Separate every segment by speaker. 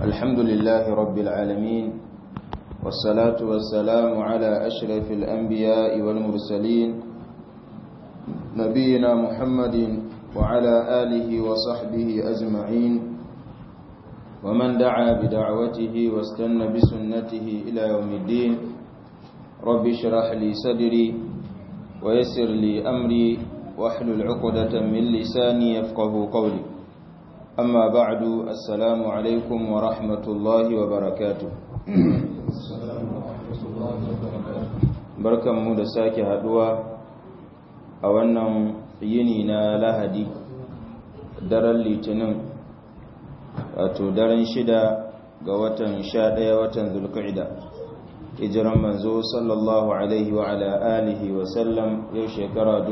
Speaker 1: الحمد لله رب العالمين والصلاة والسلام على أشرف الأنبياء والمرسلين نبينا محمد وعلى آله وصحبه أجمعين ومن دعا بدعوته واستنى بسنته إلى يوم الدين رب اشرح لي صدري ويسر لي أمري واحلل عقدة من لساني يفقه قولي أما بعد السلام عليكم ورحمة الله وبركاته barkan mu da sake haduwa a wannan yini na lahadi daren litinin wato daren shida ga watan sha ɗaya watan zulka'ida hijiran manzo sallallahu alaihi wa ala alihi wa sallam yau shekara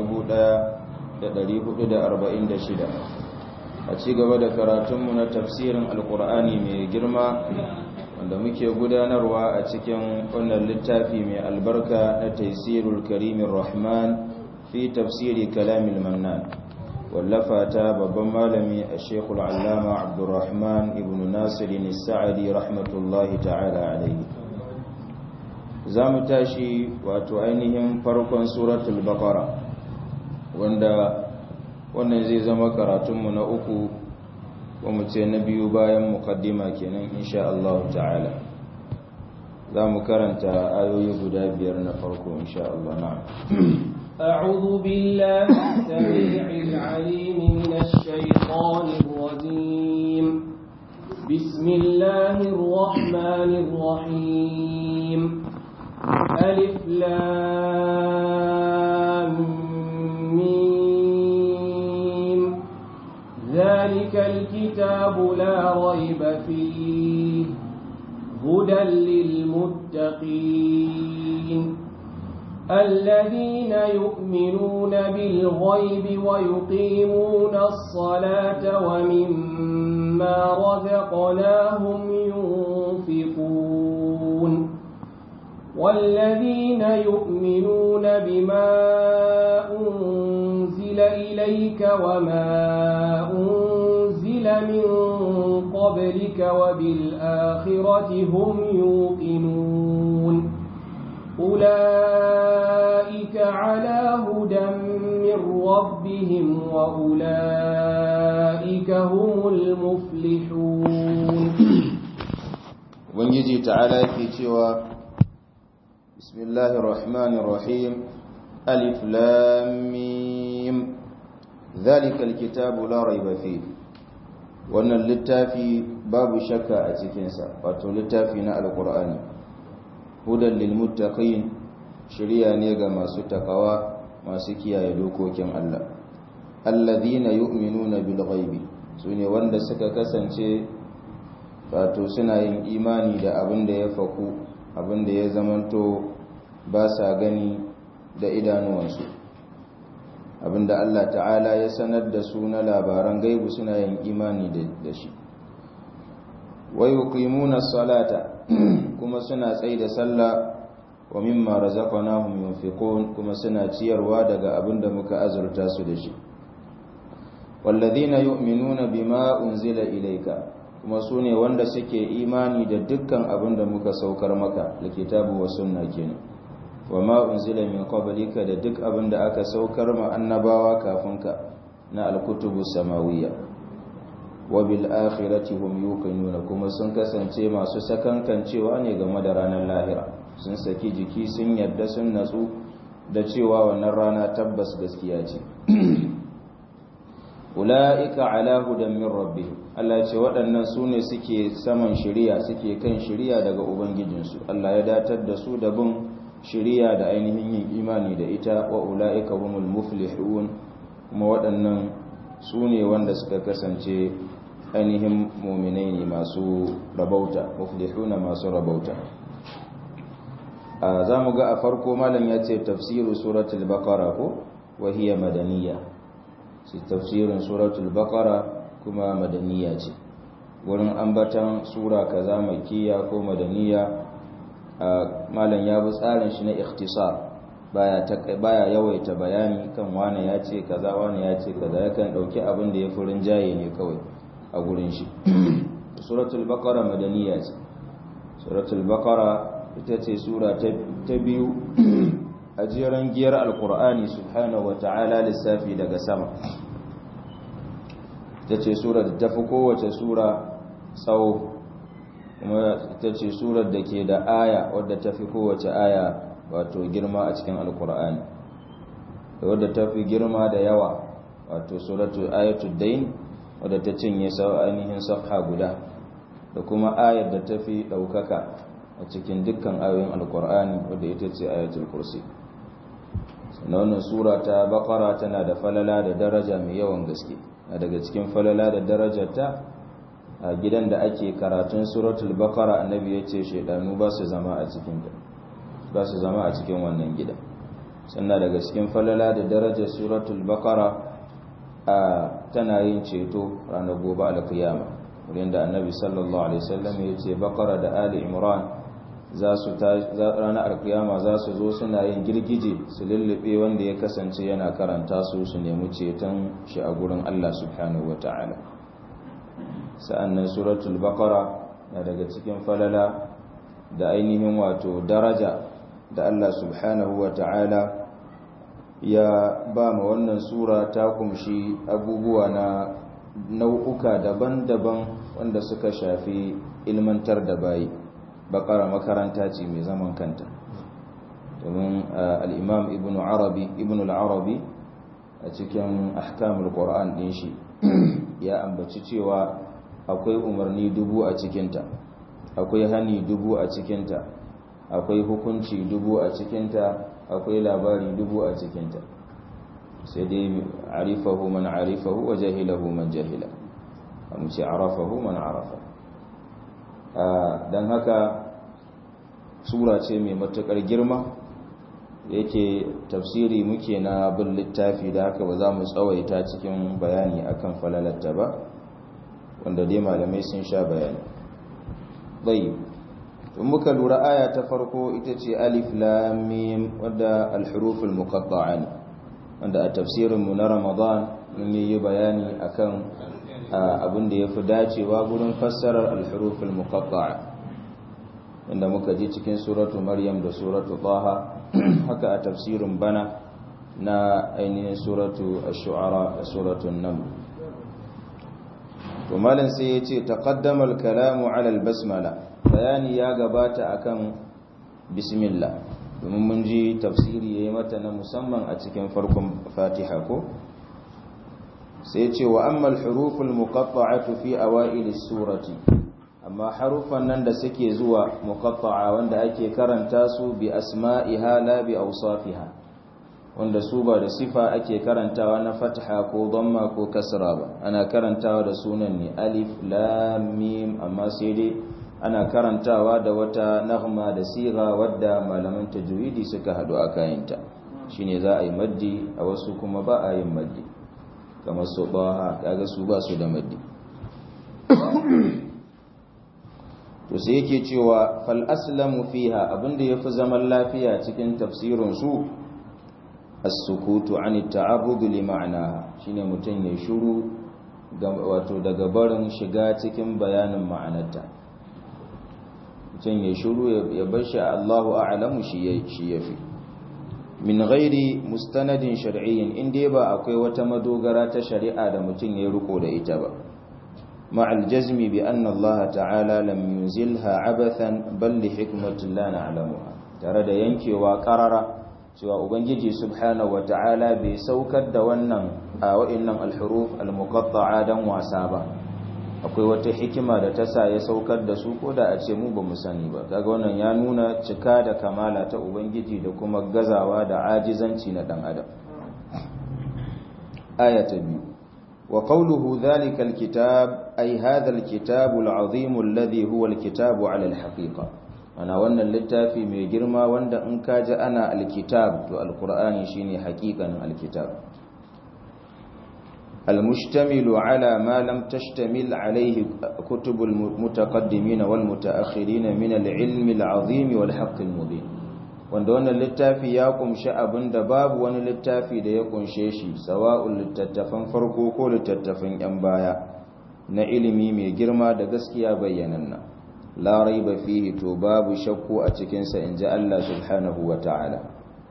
Speaker 1: 1446 a ci gaba da karatunmu na tafsirin alkur'ani mai girma wanda muke gudanarwa a cikin wannan littafi mai albarka na taisirul karimin rahman fi tafsiri kalamin mannan wallafa ta babban malami a shekul allama abdurrahman ibn nasirin sa'adi rahmatullahi ta'ala alaihi za mu tashi wato ainihin farkon suratul baqara wanda wannan zai zama karatunmu na uku mu ce na biyu bayan mukaddima kenan insha Allah ta'ala za mu karanta ayoyi guda biyar na farko insha Allah na
Speaker 2: أعوذ بالله السميع العليم من الشيطان الرجيم بسم الله الرحمن الرحيم ألف لام ميم ذلك الكتاب لا ريب فيه هدى للمتقين الذين يؤمنون بالغيب ويقيمون الصلاة ومما رزقناهم ينفقون والذين يؤمنون بما أنزل إليك وما أنزل من قبلك وبالآخرة هم يوقنون أولئك على هدى من ربهم وأولئك هم المفلحون
Speaker 1: ubangiji ta'ala ke cewa bismillahir rahmanir rahim alif lam mim zalikal kitabu la raiba fi wannan littafi babu shakka a cikin sa wato littafi na alqur'ani hudan lil muttaqin shiriya ne ga masu takawa masu kiyaye dokokin Allah alladhina yu'minuna bil ghaibi sune wanda suka kasance wato suna yin imani da abin da ya faku abin da ya zamanto ba sa gani da idanuwansu abin da Allah ta'ala ya sanar da su na labaran gaibu suna yin imani da shi wai yuqimuna salata kuma suna tsaye da sallah wa mimma razaqnahum yunfiqun kuma suna ciyarwa daga abin da muka azurta su da shi walladhina yu'minuna bima unzila ilayka kuma su ne wanda suke imani da dukkan abin da muka saukar maka da kitabu wa sunna kenan wa ma unzila min qablika da duk abin da aka saukar ma annabawa kafin ka na alkutubu samawiyya wa bil akhirati hum yuqinuna kuma sun kasance masu sakankancewa ne game da ranar lahira sun saki jiki sun yadda sun natsu da cewa wannan rana tabbas gaskiya ce ula'ika ala hudan min rabbihim Allah ce waɗannan su ne suke saman shiriya suke kan shiriya daga ubangijinsu Allah ya datar da su da bin shiriya da ainihin yin imani da ita wa ula'ika humul muflihun kuma waɗannan su ne wanda suka kasance ainihin muminai ne masu rabauta muflihuna masu rabauta za mu ga a farko malam ya ce tafsiru suratul baqara ko wa hiya madaniyya shi tafsirin suratul baqara kuma madaniya ce wurin ambatan sura kaza makkiya ko madaniya malam ya bi tsarin shi na ikhtisar baya ta baya yawaita bayani kan wane ya ce kaza wane ya ce kaza yakan dauki abin da ya furin jaye ne kawai a gurin shi suratul baqara madaniya ce suratul baqara ita ce sura ta biyu a jeran giyar alkur'ani subhanahu wa ta'ala lissafi daga sama ita ce sura da tafi kowace sura tsawo kuma ita ce surar da ke da aya wadda tafi kowace aya wato girma a cikin alkur'ani da wadda tafi girma da yawa wato suratul ayatul dain wadda ta cinye sau ainihin safha guda da kuma ayar da tafi ɗaukaka a cikin dukkan ayoyin alkur'ani wadda ita ce ayatul kursi sannan wannan sura ta bakara tana da falala da daraja mai yawan gaske a daga cikin falala da darajarta a gidan da ake karatun suratul bakara annabi ya ce shaidanu ba su zama a cikin ba su zama a cikin wannan gida sannan daga cikin falala da darajar suratul bakara a tana yin ceto ranar gobe alkiyama wurin da annabi sallallahu alaihi wasallam ya ce bakara da ali imran za su ranar alkiyama za su zo suna yin girgije su lullube wanda ya kasance yana karanta su su nemi ceton shi a gurin Allah subhanahu wa ta'ala sa'annan suratul baqara na daga cikin falala da ainihin wato daraja da Allah subhanahu wa ta'ala ya ba ma wannan sura ta kumshi abubuwa na nau'uka daban-daban wanda suka shafi ilmantar da bayi bakara makaranta ce mai zaman kanta domin al'imam ibn arabi ibn al'arabi a cikin ahkamul ƙor'an ɗin shi ya ambaci cewa akwai umarni dubu a cikinta akwai hani dubu a cikinta akwai hukunci dubu a cikinta akwai labari dubu a cikinta sai dai arifahu man arifahu wa jahilahu man jahila mu ce arafahu man arafa don haka sura ce mai matuƙar girma yake tafsiri muke na bin littafi da haka ba za mu tsawaita cikin bayani akan falalatta ba wanda dai malamai sun sha bayani bai in muka lura aya ta farko ita ce alif lam mim wadda al-huruful muqatta'a ne wanda a tafsirin mu na ramadan mun yi bayani akan abin da yafi dacewa gurin fassarar al-huruful muqatta'a inda muka ji cikin suratu maryam da suratu taha haka a tafsirin bana na ainihin suratu ash-shu'ara da suratu an-naml to malam sai yace taqaddama al-kalamu 'ala al-basmala bayani ya gabata akan bismillah domin mun ji tafsiri yayi mata na musamman a cikin farkon fatiha ko sai yace wa amma al-huruful muqatta'atu fi awail as-surati amma harufan nan da suke zuwa muqatta'a wanda ake karanta su bi asma'iha la bi awsafiha wanda su ba da sifa ake karantawa na fatha ko dhamma ko kasra ba ana karantawa da sunan ne alif lam mim amma sai dai ana karantawa da wata nahma da siga wadda malaman tajwidi suka hadu a kayanta shine za a yi maddi a wasu kuma ba a yin maddi kamar su ba kaga su ba su da maddi to sai yake cewa fal aslamu fiha abinda yafi zaman lafiya cikin tafsirin su as-sukutu an at-ta'abbud li ma'naha shine mutun ya shiru wato daga barin shiga cikin bayanin ma'anarta mutun ya shiru ya bar shi Allahu a'lamu shi shi yafi min ghairi mustanadin shar'iyyin inda ba akwai wata madogara ta shari'a da mutun ya riko da ita ba مع الجزم بأن الله تعالى لم ينزلها عبثا بل لحكمة لا نعلمها tare da yankewa karara cewa ubangiji subhanahu wata'ala bai saukar da wannan a wa'annan alhuruf almuqatta'a dan wasa ba akwai wata hikima da ta sa ya saukar da su ko da a ce mu ba mu sani ba kaga wannan ya nuna cika da kamala ta ubangiji da kuma gazawa da ajizanci na dan adam aya ta biyu وقوله ذلك الكتاب أي هذا الكتاب العظيم الذي هو الكتاب على الحقيقة أنا وانا اللتافي من جرما وانا انكاج أنا الكتاب تو القرآن شيني حقيقة الكتاب المشتمل على ما لم تشتمل عليه كتب المتقدمين والمتأخرين من العلم العظيم والحق المبين wanda wannan littafi ya kumshi abin da babu wani littafi da ya kunshe shi sawa'un littattafan farko ko littattafan yan baya na ilimi mai girma da gaskiya bayyananna la raiba fihi to babu shakku a cikin sa inji Allah subhanahu wa ta'ala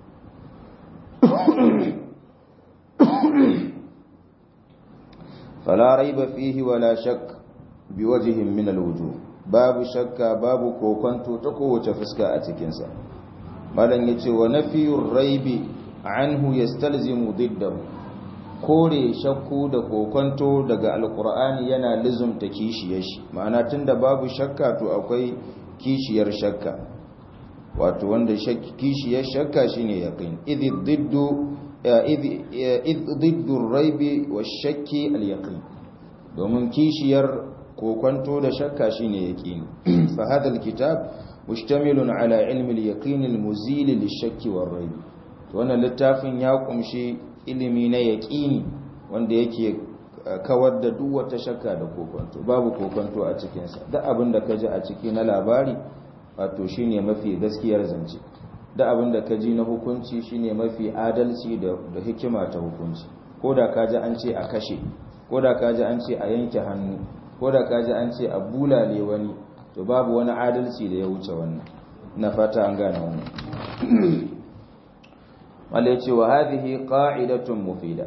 Speaker 1: fala raiba fihi wala shakk biwajhin min alwujuh babu shakka babu kokonto ta kowace fuska a cikin sa malan yace wa nafiyur raibi anhu yastalzimu diddahu kore shakku da kokonto daga alkur'ani yana lizumta kishiyar shi ma'ana tunda babu shakka to akwai kishiyar shakka wato wanda kishiyar shakka shine yaqin idh diddu idh diddu raibi washakki alyaqin domin kishiyar kokonto da shakka shine yaqin fa hadha alkitab mustamilun ala ilmi alyaqin almuzil lishakki warraib to wannan littafin ya kumshi ilimi na yaƙini wanda yake kawar da duk wata shakka da kokonto babu kokonto a cikinsa duk abin da ka ji a ciki na labari wato shine mafi gaskiyar zance duk abin da ka ji na hukunci shine mafi adalci da hikima ta hukunci ko da ka ji an ce a kashe ko da ka ji an ce a yanke hannu ko da ka ji an ce a bulale wani to babu wani adalci da ya wuce wannan na fata an gane wannan wanda ya ce wa hadhihi qa'idatun mufida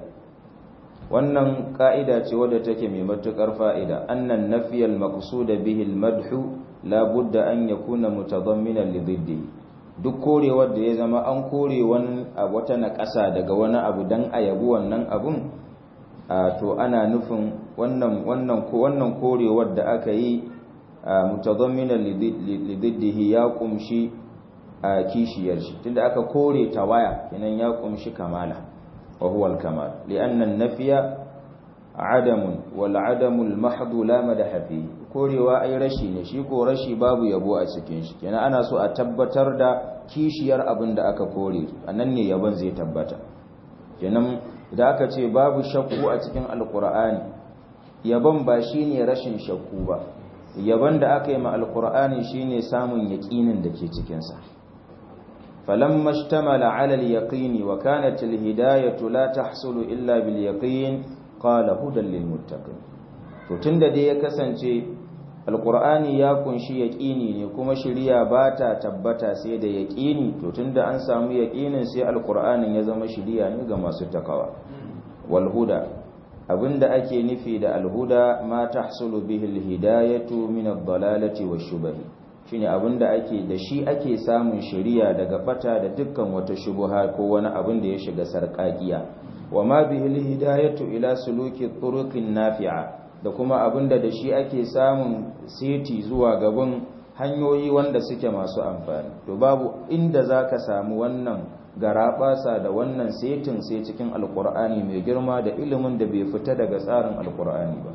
Speaker 1: wannan ka'ida ce wadda take mai matukar fa'ida annan nafiyal maqsuda bihi al-madhu la budda an yakuna mutadamminan li diddihi duk korewar da ya zama an kore wani wata naƙasa daga wani abu dan a yabi wannan abun to ana nufin wannan wannan ko wannan korewar da aka yi mutadamminan li diddihi ya kumshi a kishiyar shi tunda aka kore tawaya kenan ya kumshi kamala wa huwa al-kamal li'anna an-nafya adamun wal adamu al-mahdhu la madaha fi korewa ai rashi ne shi ko rashi babu yabo a cikin shi kenan ana so a tabbatar da kishiyar abin da aka kore anan ne yabon zai tabbata kenan idan aka ce babu shakku a cikin alqur'ani yabon ba shine rashin shakku ba yabon da aka yi ma alqur'ani shine samun yaqinin da ke cikin sa فلما اشتمل على اليقين وكانت الهداية لا تحصل إلا باليقين قال هدى للمتقين to tunda dai ya kasance alqur'ani ya kunshi yaqini ne kuma shiriya ba ta tabbata sai da yaqini to tunda an samu yaqinin sai alqur'anin ya zama shiriya ne ga masu takawa wal huda abinda ake nufi da alhuda ma tahsulu bihi alhidayatu min ad-dalalati wash-shubahi shine abinda ake da shi ake samun shari'a daga bata da dukkan wata shubuha ko wani abin da ya shiga sarƙaƙiya wa ma bihi hidayatu ila suluki turuqin nafi'a da kuma abinda da shi ake samun seti zuwa gaban hanyoyi wanda suke masu amfani to babu inda zaka samu wannan garabasa da wannan setin sai cikin alqur'ani mai girma da ilimin da bai fita daga tsarin alqur'ani ba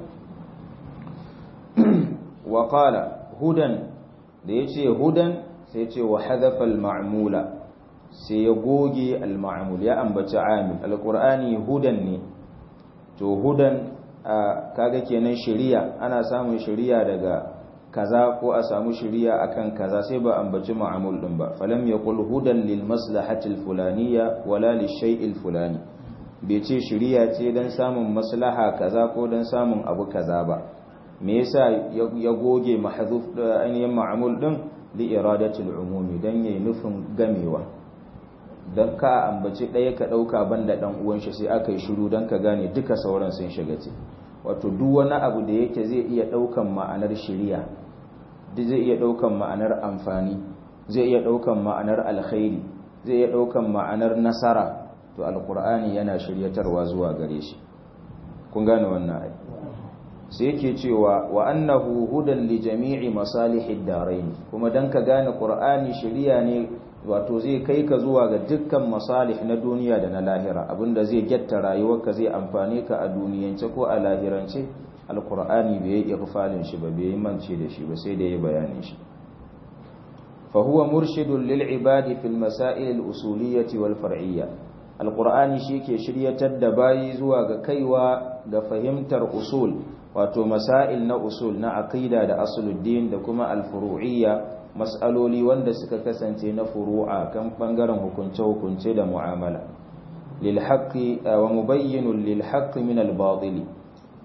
Speaker 1: wa qala hudan da ya ce hudan sai ce wa hadafa al-ma'mula sai ya goge al-ma'mul ya ambaci amil al-qur'ani hudan ne to hudan kaga kenan shari'a ana samun shari'a daga kaza ko a samu shari'a akan kaza sai ba ambaci ma'mul din ba falam yaqul hudan lil maslahati al-fulaniyya wala lish-shay'i al-fulani bai ce shari'a ce dan samun maslaha kaza ko dan samun abu kaza ba me yasa ya goge mahzuf ainihin ma'mul din li iradatil umumi dan yayi nufin gamewa dan ka ambaci daya ka dauka banda dan uwan shi sai aka yi shiru dan ka gane duka sauran sun shiga ce wato duk wani abu da yake zai iya daukan ma'anar shari'a zai iya daukan ma'anar amfani zai iya daukan ma'anar alkhairi zai iya daukan ma'anar nasara to alqur'ani yana shiryatarwa zuwa gare shi kun gane wannan ai sai yake cewa wa annahu hudan li jami'i masalihid darain kuma dan ka gane qur'ani shari'a ne wato zai kai ka zuwa ga dukkan masalih na duniya da na lahira abinda zai getta rayuwarka zai amfane ka a duniyance ko a lahirance alqur'ani bai yi irfalin shi ba bai mance da shi ba sai da ya bayanin shi fa huwa murshidun lil ibadi fil masail al usuliyyah wal far'iyyah alqur'ani shike shiryatar da bayi zuwa ga kaiwa ga fahimtar usul wato masail na usul na aqida da asuluddin da kuma alfuru'iyya mas'aloli wanda suka kasance na furu'a kan bangaren hukunce-hukunce da mu'amala lil haqqi wa mubayyinun lil haqqi min al batili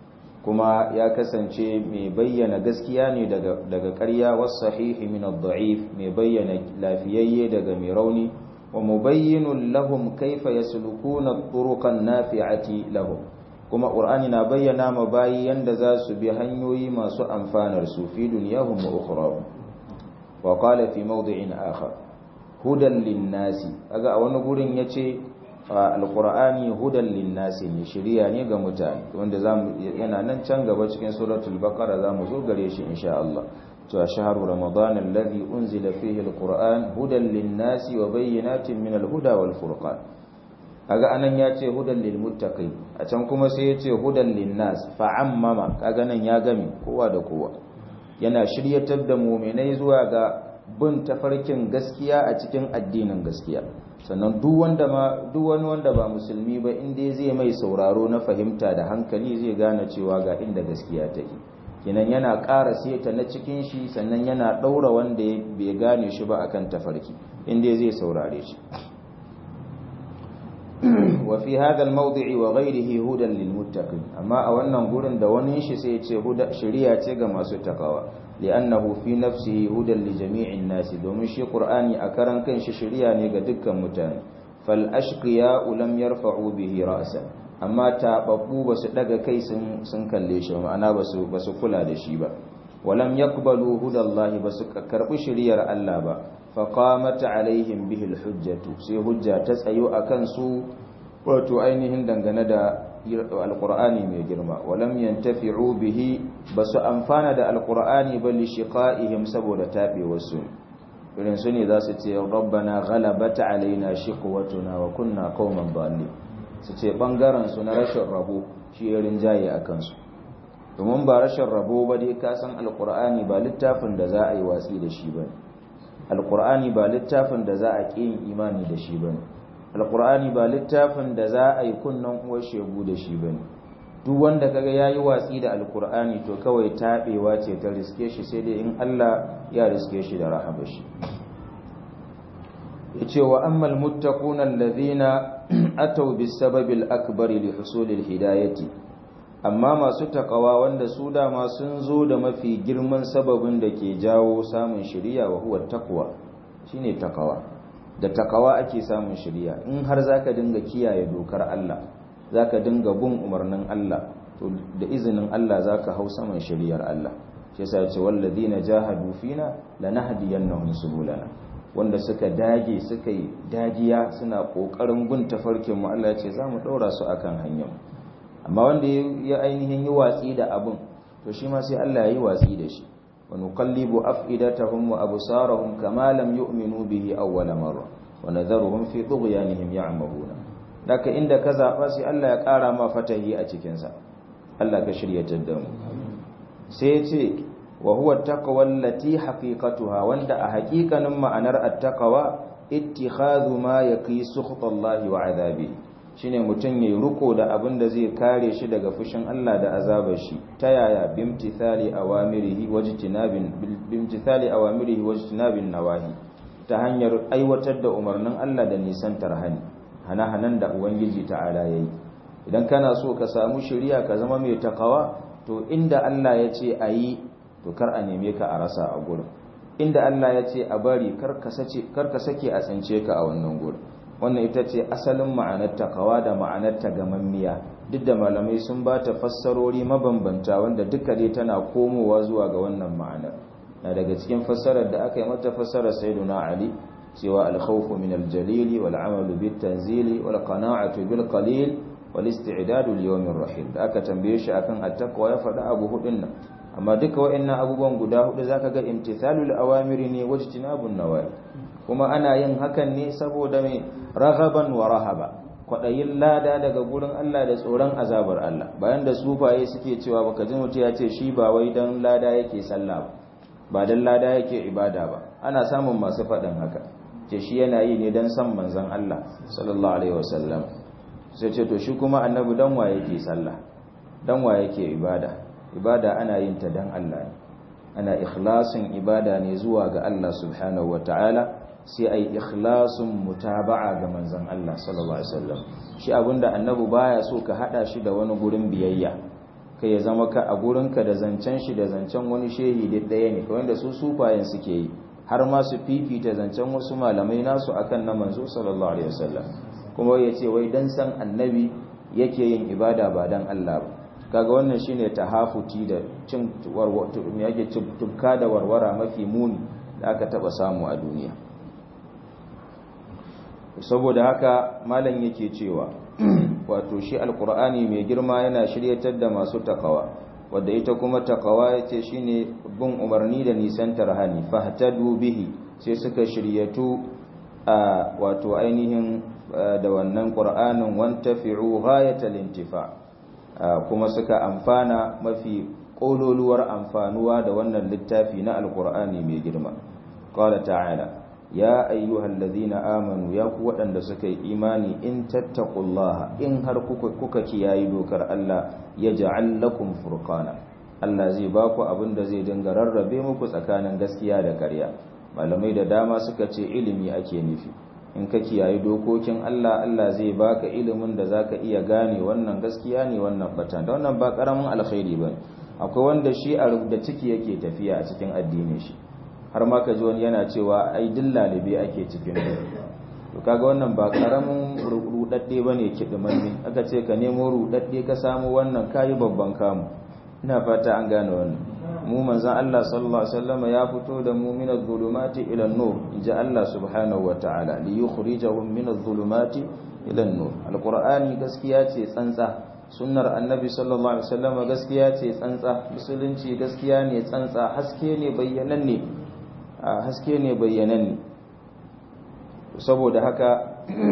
Speaker 1: kuma ya kasance mai bayyana gaskiya ne daga daga ƙarya was sahihi min ad-da'if mai bayyana lafiyayye daga mai rauni wa mubayyinun lahum kaifa yaslukuna at-turuqan nafi'ati lahum kuma qur'ani na bayyana ma bayi yanda za su bi hanyoyi masu amfanar su fi dunyahum wa ukhrahum wa qala fi mawdi'in akhar hudan lin-nasi kaga a wani gurin yace alqur'ani hudan lin-nasi ne shiriya ne ga mutane wanda zamu yana nan can gaba cikin suratul baqara zamu zo gare shi insha Allah to shahru ramadan alladhi unzila fihi alqur'an hudan lin-nasi wa bayyinatin min al-huda wal-furqan kaga anan ya ce hudan lil muttaqin a can kuma sai ya ce hudan lin nas fa'ammama kaga nan ya gami kowa da kowa yana shiryatar da mu'minai zuwa ga bin tafarkin gaskiya a cikin addinin gaskiya sannan duk wanda ma duk wani wanda ba musulmi ba inda zai mai sauraro na fahimta da hankali zai gane cewa ga inda gaskiya take kenan yana ƙara seta na cikin shi sannan yana ɗaura wanda bai gane shi ba akan tafarki inda zai saurare shi وفي هذا الموضع وغيره هدى للمتقين اما a wannan gurin da wani shi sai yace huda shari'a ce ga masu takawa li'annahu fi nafsihi hudan li jami'in nas domin shi qur'ani a karan kanshi shari'a ne ga dukkan mutane fal ashqiya lam yarfa'u bihi ra'sa amma tababbu basu daga kai sun sun kalle shi ma'ana basu basu kula da shi ba walam yaqbalu hudallahi basu karbi shari'ar Allah ba faƙamata alaihim bihil hujjatu sai hujja ta tsayo a kansu wato ainihin dangane da alƙur'ani mai girma walam yantafi'u bihi ba su amfana da alƙur'ani ba li shiqa'ihim saboda taɓewarsu irin su ne za su ce rabbana ghalabata alaina shiqwatuna wa kunna qauman dhalin su ce bangaren su na rashin rabo shi ya rinjaye a kansu domin ba rashin rabo ba dai ka san alƙur'ani ba littafin da za a yi watsi da shi ba ne alkur'ani ba littafin da za a ƙi yin imani da shi bane alkur'ani ba littafin da za a yi kunnan uwar shegu da shi bane duk wanda kaga yayi watsi da alkur'ani to kawai tabewa ce ta riske shi sai dai in Allah ya riske shi da rahama shi yace wa ammal muttaquna alladhina ataw bisababil akbari li husulil hidayati amma masu takawa wanda su dama sun zo da mafi girman sababin da ke jawo samun shiriya wa huwa takwa shine takawa da takawa ake samun shiriya in har zaka dinga kiyaye dokar Allah zaka dinga bin umarnin Allah to da izinin Allah zaka hau saman shiriyar Allah shi yasa yace walladina jahadu fina lanahdiyannahum subulana wanda suka dage suka yi dagiya suna kokarin bin tafarkin mu Allah ya ce zamu daura su akan hanyar mu amma wanda ya ainihin yi watsi da abun to shi ma sai Allah ya yi watsi da shi wa nuqallibu af'idatahum wa absarahum kama lam yu'minu bihi awwal marra wa nadharuhum fi tughyanihim ya'mahuna daka inda ka zaba sai Allah ya ƙara ma fatahi a cikin sa Allah ka shiryatar da mu sai ya ce wa huwa taqwa allati haqiqatuha wanda a haƙiƙanin ma'anar at-taqwa ittikhadhu ma yaqi sukhtallahi wa 'adabihi shine mutum yayi ruko da abin da zai kare shi daga fushin Allah da azabar shi ta yaya bimtithali awamirihi wajtinabin bimtithali awamirihi wajtinabin nawahi ta hanyar aiwatar da umarnin Allah da nisan tarhani hana-hanan da ubangiji ta'ala yayi idan kana so ka samu shiriya ka zama mai takawa to inda Allah ya ce ayi to kar a neme ka a rasa a gurin inda Allah ya ce a bari kar ka sake a tsince ka a wannan gurin wannan ita ce asalin ma'anar takawa da ma'anar tagamammiya duk da malamai sun ba ta fassarori mabambanta wanda duka dai tana komowa zuwa ga wannan ma'anar na daga cikin fassarar da aka yi mata fassarar sayyiduna ali cewa al-khawfu min al-jalili wal 'amalu bit tanzili wal qana'atu bil qalil wal isti'dadu li yawmir rahil da aka tambaye shi akan at-taqwa ya faɗa abu hudun nan amma duka wa'annan abubuwan guda hudu zaka ga imtithalul awamiri ne wajtinabun nawahi kuma ana yin hakan ne saboda mai raghaban wa rahaba kwadayin lada daga gurin Allah da tsoron azabar Allah bayan da sufaye suke cewa baka ji mutu ya ce shi ba wai dan lada yake sallah ba dan lada yake ibada ba ana samun masu faɗin haka ce shi yana yi ne dan san manzon Allah sallallahu alaihi wasallam sai ce to shi kuma annabi dan wa yake sallah dan wa yake ibada ibada ana yin ta dan Allah ne ana ikhlasin ibada ne zuwa ga Allah subhanahu wataala sai ai ikhlasin mutaba'a ga manzon Allah sallallahu alaihi wasallam shi abinda annabi baya so ka hada shi da wani gurin biyayya kai ya zama ka a gurinka da zancen shi da zancen wani shehi duk ɗaya ne kawai da su sufayen suke yi har ma su fifita zancen wasu malamai nasu akan na manzo sallallahu alaihi wasallam kuma ya ce wai dan san annabi yake yin ibada ba dan Allah ba kaga wannan shine tahafuti da cin warwato me yake tubka da warwara mafi muni da aka taba samu a duniya saboda haka malam yake cewa wato shi alqur'ani mai girma yana shiryatar da masu takawa wadda ita kuma takawa yace shine bin umarni da nisantar hani fahtadu bihi sai suka shiryatu a wato ainihin da wannan qur'anin wantafi'u ghayatal intifa kuma suka amfana mafi kololuwar amfanuwa da wannan littafi na alqur'ani mai girma qala ta'ala ya ayyuhal ladhina amanu ya ku waɗanda suka yi imani in tattaqullaha in har kuka kuka kiyayi dokar Allah ya ja'al lakum furqana Allah zai ba ku abin da zai dinga rarrabe muku tsakanin gaskiya da ƙarya malamai da dama suka ce ilimi ake nufi in ka kiyayi dokokin Allah Allah zai baka ilimin da zaka iya gane wannan gaskiya ne wannan bata da wannan ba karamin alkhairi bane akwai wanda shi a da ciki yake tafiya a cikin addinin shi har ma ka ji wani yana cewa ai duk lalibe ake cikin to kaga wannan ba karamin rudadde bane kidimanne aka ce ka nemo rudadde ka samu wannan kayi babban kamu ina fata an gane wannan mu manzon Allah sallallahu alaihi wasallam ya fito da mu min adh-dhulumati ila an-nur inja Allah subhanahu wataala li yukhrijahum min adh-dhulumati ila an-nur alqur'ani gaskiya ce tsantsa sunnar annabi sallallahu alaihi wasallam gaskiya ce tsantsa musulunci gaskiya ne tsantsa haske ne bayyananne haske ne bayyananne saboda haka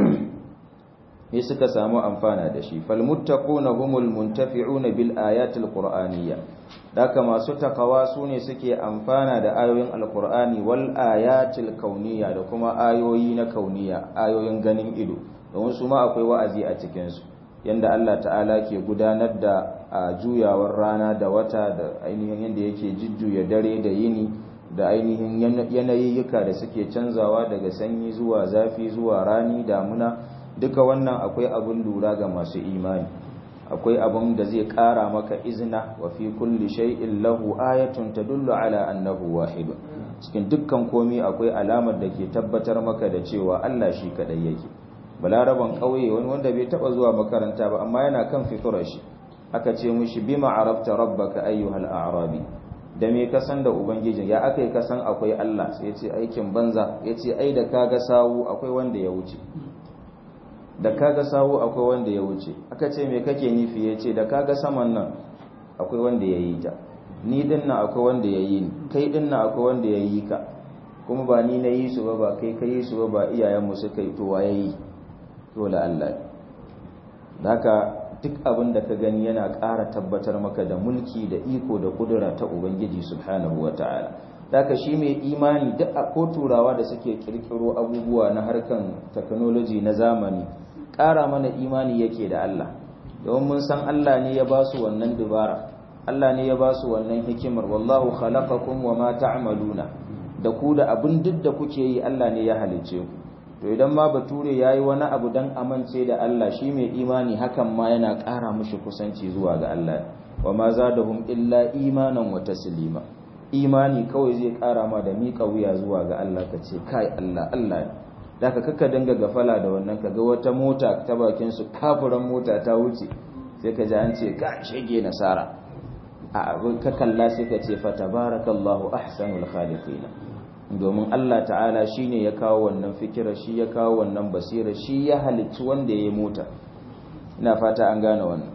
Speaker 1: ne suka samu amfana da shi falmuttaquna humul muntafi'una bil ayatil qur'aniyya daka masu takawa sune suke amfana da ayoyin alqur'ani wal ayatil kauniyya da kuma ayoyi na kauniyya ayoyin ganin ido don su ma akwai wa'azi a cikin su yanda Allah ta'ala ke gudanar da juyawar rana da wata da ainihin yanda yake jujjuya dare da yini da ainihin yanayiyyuka da suke canzawa daga sanyi zuwa zafi zuwa rani damuna duka wannan akwai abin lura ga masu imani akwai abin da zai kara maka izina wa fi kulli shay'in lahu ayatun tadullu ala annahu wahidun cikin dukkan komi akwai alamar da ke tabbatar maka da cewa Allah shi kadai yake balaraban kauye wani wanda bai taba zuwa makaranta ba amma yana kan fiturar shi aka ce mushi bima arafta rabbaka ayyuhal a'rabi da me ka san da ubangijin ya aka yi ka san akwai Allah sai ya ce aikin banza ya ce ai da kaga sawu akwai wanda ya wuce da kaga sawu akwai wanda ya wuce aka ce me kake nufi ya ce da kaga saman nan akwai wanda ya yi ta ni din nan akwai wanda ya yi ni kai din nan akwai wanda ya yi ka kuma ba ni na yi su ba ba kai ka yi su ba ba iyayenmu suka yi to wa ya yi dole Allah da haka duk abin da ka gani yana ƙara tabbatar maka da mulki da iko da ƙudura ta Ubangiji subhanahu wa ta'ala. Daka shi mai imani duk a ko turawa da suke ƙirƙiro abubuwa na harkan technology na zamani ƙara mana imani yake da Allah. Domin mun san Allah ne ya ba su wannan dubara, Allah ne ya ba su wannan hikimar, wallahu khalaqakum wa ma ta'maluna da ku da abin duk da kuke yi Allah ne ya halicce ku. to idan ma bature ya yi wani abu don amince da Allah shi mai imani hakan ma yana ƙara mushi kusanci zuwa ga Allah wa ma za da hum illa imanan wa taslima imani kawai zai ƙara ma da miƙa wuya zuwa ga Allah ka ce kai Allah Allah da ka kaka dinga gafala da wannan ka ga wata mota ta bakin su kafuran mota ta wuce sai ka ji an ce ka shege nasara a abin ka kalla sai ka ce fa tabarakallahu ahsanul khaliqina domin Allah ta'ala shi ne ya kawo wannan fikira shi ya kawo wannan basira shi ya halicci wanda ya yi mota ina fata an gane wannan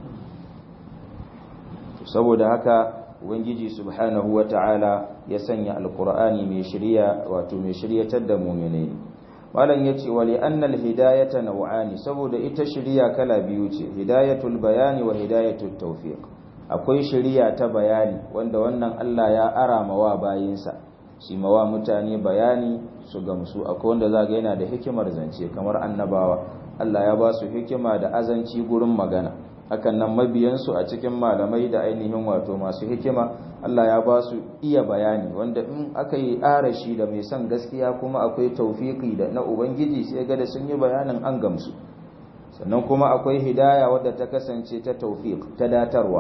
Speaker 1: saboda haka ubangiji subhanahu wa ta'ala ya sanya alkur'ani mai shirya wato mai shiryatar da muminai malam yace wa li annal hidayata naw'ani saboda ita shirya kala biyu ce hidayatul bayani wa hidayatul tawfiq akwai shirya ta bayani wanda wannan Allah ya arama wa bayinsa shi mawa mutane bayani su gamsu akwai wanda zaga yana da hikimar zance kamar annabawa Allah ya ba su hikima da azanci gurin magana hakan nan mabiyansu a cikin malamai da ainihin wato masu hikima Allah ya ba su iya bayani wanda in aka yi arashi da mai son gaskiya kuma akwai taufiki da na ubangiji sai ga da sun yi bayanin an gamsu sannan kuma akwai hidaya wadda ta kasance ta taufiq ta datarwa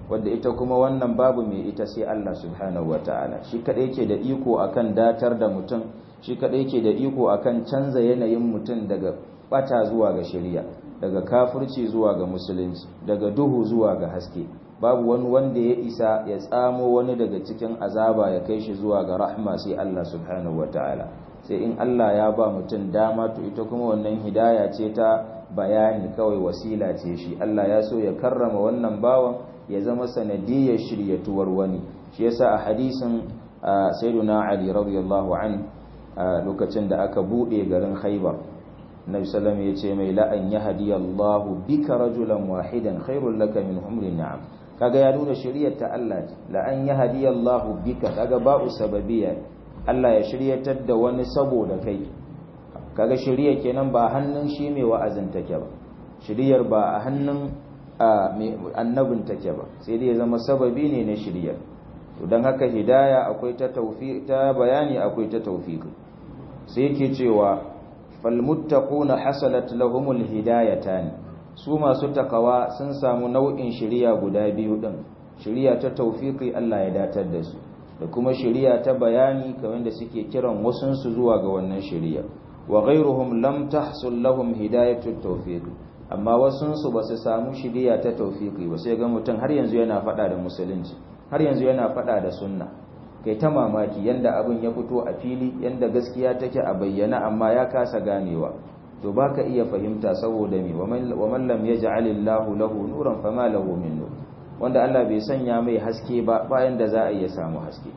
Speaker 1: wadda ita kuma wannan babu mai ita sai Allah subhanahu wataala shi kadai yake da iko akan datar da mutum shi kadai yake da iko akan canza yanayin mutum daga bata zuwa ga shari'a daga kafirci zuwa ga musulunci daga duhu zuwa ga haske babu wani wanda ya isa ya tsamo wani daga cikin azaba ya kai shi zuwa ga rahma sai Allah subhanahu wataala sai in Allah ya ba mutum dama to ita kuma wannan hidaya ce ta bayani kawai wasila ce shi Allah ya so ya karrama wannan bawan ya zama sanadiyar shiryatuwar wani shi yasa a hadisin sayyiduna Ali radiyallahu an lokacin da aka bude garin Khaibar Nabi sallallahu ya ce mai la'an yahdiyallahu bika rajulan wahidan khairul laka min umri na'am kaga ya nuna shiriyar ta Allah la'an yahdiyallahu bika kaga ba'u sababiyya Allah ya shiryatar da wani saboda kai kaga shiriyar kenan ba hannun shi mai wa'azin take ba shiriyar ba a hannun annabin take ba sai dai ya zama sababi ne na shiriyar to don haka hidaya akwai ta ta bayani akwai ta tawfiqi sai yake cewa falmuttaquna hasalat lahumul hidayatan su masu takawa sun samu nau'in shiriya guda biyu din shiriya ta tawfiqi Allah ya datar da su da kuma shiriya ta bayani kamar da suke kiran wasun su zuwa ga wannan shiriya wa ghayruhum lam tahsul lahum hidayatut tawfiq amma wasun su basu samu shiriya ta tawfiqi ba sai ga mutum har yanzu yana fada da musulunci har yanzu yana fada da sunna kai ta mamaki yanda abin ya fito a fili yanda gaskiya take a bayyana amma ya kasa ganewa to baka iya fahimta saboda me wa man lam yaj'alillahu lahu nuran fama lahu min nur wanda Allah bai sanya mai haske ba bayan da za a iya samu haske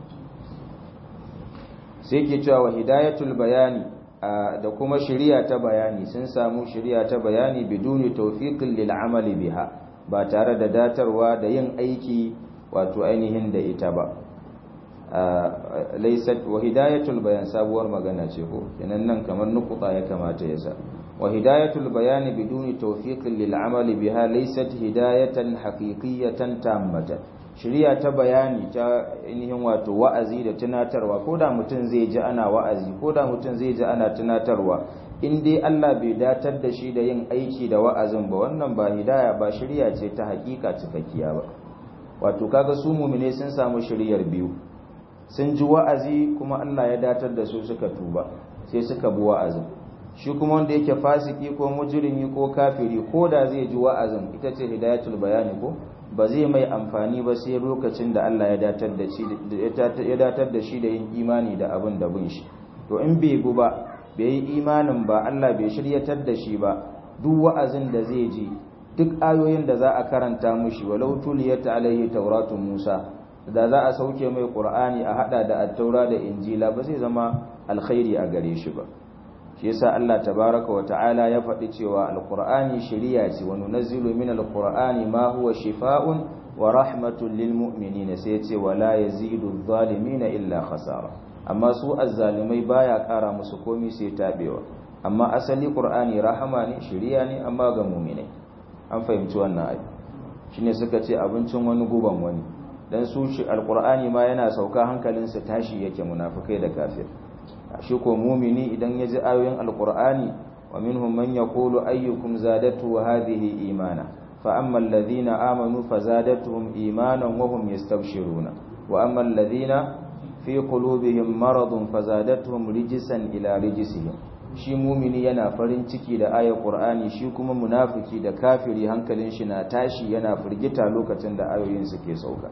Speaker 1: sai ke cewa wa hidayatul bayani da kuma shari'a ta bayani sun samu shari'a ta bayani biduni tawfiqin lil amali biha ba tare da datarwa da yin aiki wato ainihin da ita ba laysat wa hidayatul bayan sabuwar magana ce ko kenan nan kamar nukuta ya kamata ya sa wa hidayatul bayani biduni tawfiqin lil amali biha laysat hidayatan haqiqiyatan tammatan shari'a ta bayani ta ainihin wato wa'azi da tunatarwa ko da mutum zai ji ana wa'azi ko da mutum zai ji ana tunatarwa in dai Allah bai datar da shi da yin aiki da wa'azin ba wannan ba hidaya ba shari'a ce ta hakika cikakkiya ba wato kaga su mu'mine sun samu shari'ar biyu sun ji wa'azi kuma Allah ya datar da su suka tuba sai suka bi wa'azin shi kuma wanda yake fasiki ko mujrimi ko kafiri ko da zai ji wa'azin ita ce hidayatul bayani ko ba zai mai amfani ba sai lokacin da Allah ya datar da shi ya datar da shi da yin imani da abin da bin shi to in bai gu ba bai yi imanin ba Allah bai shiryatar da shi ba duk wa'azin da zai ji duk ayoyin da za a karanta mushi walau tuliyat alaihi tauratun Musa da za a sauke mai Qur'ani a hada da at-taura da injila ba zai zama alkhairi a gare shi ba shi yasa Allah tabaraka wa ta'ala ya faɗi cewa alqur'ani shiriya ce wa nunazzilu min alqur'ani ma huwa shifaa'un wa rahmatun lil mu'minin sai ce wala yazidu adh-dhalimina illa khasara amma su azzalimai baya ƙara musu komai sai tabewa amma asali qur'ani rahama ne shiriya ne amma ga mu'minai an fahimci wannan ayi shine suka ce abincin wani guban wani dan su shi alqur'ani ma yana sauka hankalinsa tashi yake munafikai da kafir shi ko mumini idan ya ji ayoyin alkur'ani wa minhum man yaqulu ayyukum zadatu hadhihi imana fa amma alladhina amanu fazadatuhum imanan wa hum yastabshiruna wa amma alladhina fi qulubihim maradun fazadatuhum rijsan ila rijsihim shi mumini yana farin ciki da ayar qur'ani shi kuma munafiki da kafiri hankalin shi na tashi yana firgita lokacin da ayoyin suke sauka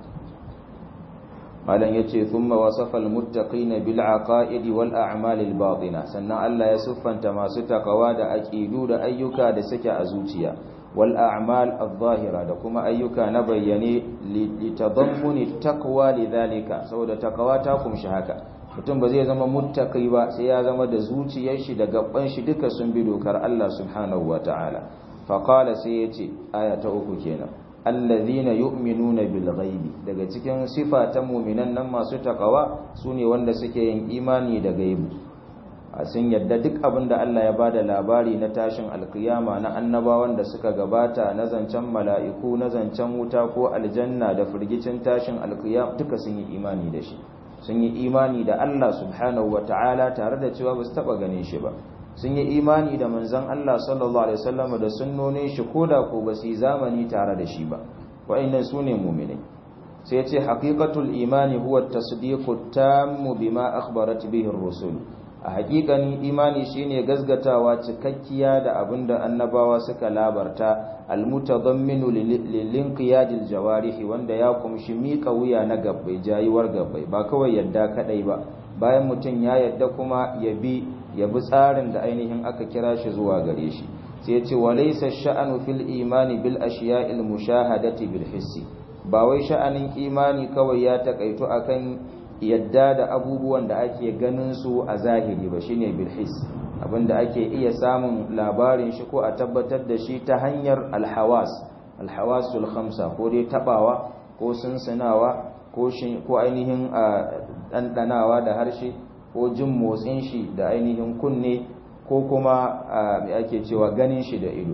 Speaker 1: malam yace thumma wasafa almuttaqina bil aqaid wal a'mal al batina sannan Allah ya siffanta masu takawa da aqidu da ayyuka da suke a zuciya wal a'mal adh-dhahira da kuma ayyuka na bayyane li tadammuni taqwa lidhalika saboda takawa ta kumshi haka mutum ba zai zama muttaqi ba sai ya zama da zuciyar shi da gaban shi duka sun bi dokar Allah subhanahu wataala fa qala sai yace aya ta uku kenan allazina yu'minuna bil ghaibi daga cikin sifa ta mu'minan nan masu takawa sune wanda suke yin imani da gaibi a sun yadda duk abin da Allah ya bada labari na tashin alkiyama na annabawan da suka gabata na zancen mala'iku na zancen wuta ko aljanna da firgicin tashin alkiyama duka sun yi imani da shi sun yi imani da Allah subhanahu wata'ala tare da cewa ba su taba ganin shi ba sun yi imani da manzon Allah sallallahu alaihi wasallam da sunnonin shi koda ko ba su yi zamani tare da shi ba wa'annan sune mu'minai sai ya ce haqiqatul imani huwa at-tasdiqu tammu bima akhbarat bihi ar-rusul a haƙiƙanin imani shine gazgatawa cikakkiya da abinda annabawa suka labarta almutadamminu lilinqiyadil jawarihi wanda ya kumshi mika wuya na gabbai jayiwar gabbai ba kawai yadda kadai ba bayan mutum ya yadda kuma ya bi ya bi tsarin da ainihin aka kira shi zuwa gare shi sai ya ce walaysa sha'anu fil imani bil ashiya'il mushahadati bil hissi ba wai sha'anin imani kawai ya takaito akan yadda da abubuwan da ake ganin su a zahiri ba shine bilhis abinda ake iya samun labarin shi ko a tabbatar da shi ta hanyar alhawas alhawasul khamsa ko dai tabawa ko sunsinawa ko ko ainihin dandanawa da harshe ko jin motsin shi da ainihin kunne ko kuma me ake cewa ganin shi da ido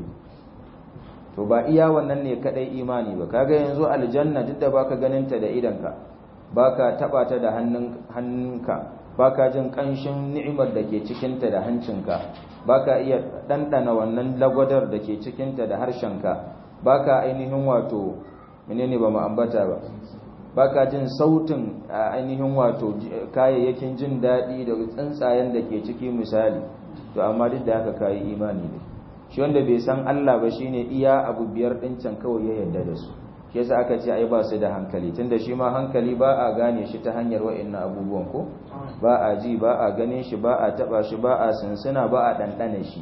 Speaker 1: to ba iya wannan ne kadai imani ba kaga yanzu aljanna duk da baka ganin ta da idanka baka taba ta da hannunka baka jin kanshin ni'imar da ke cikinta da hancinka baka iya dandana wannan lagwadar da ke cikinta da harshenka baka ainihin wato menene ba mu ambata ba baka jin sautin ainihin wato kayayyakin jin daɗi da tsuntsayen da ke ciki misali to amma duk da haka kayi imani ne shi wanda bai san Allah ba shine iya abu biyar ɗin can kawai ya yarda da su shi yasa aka ce ai ba su da hankali tunda shi ma hankali ba a gane shi ta hanyar wa'annan abubuwan ko ba a ji ba a ganin shi ba a taba shi ba a sinsina ba a dandana shi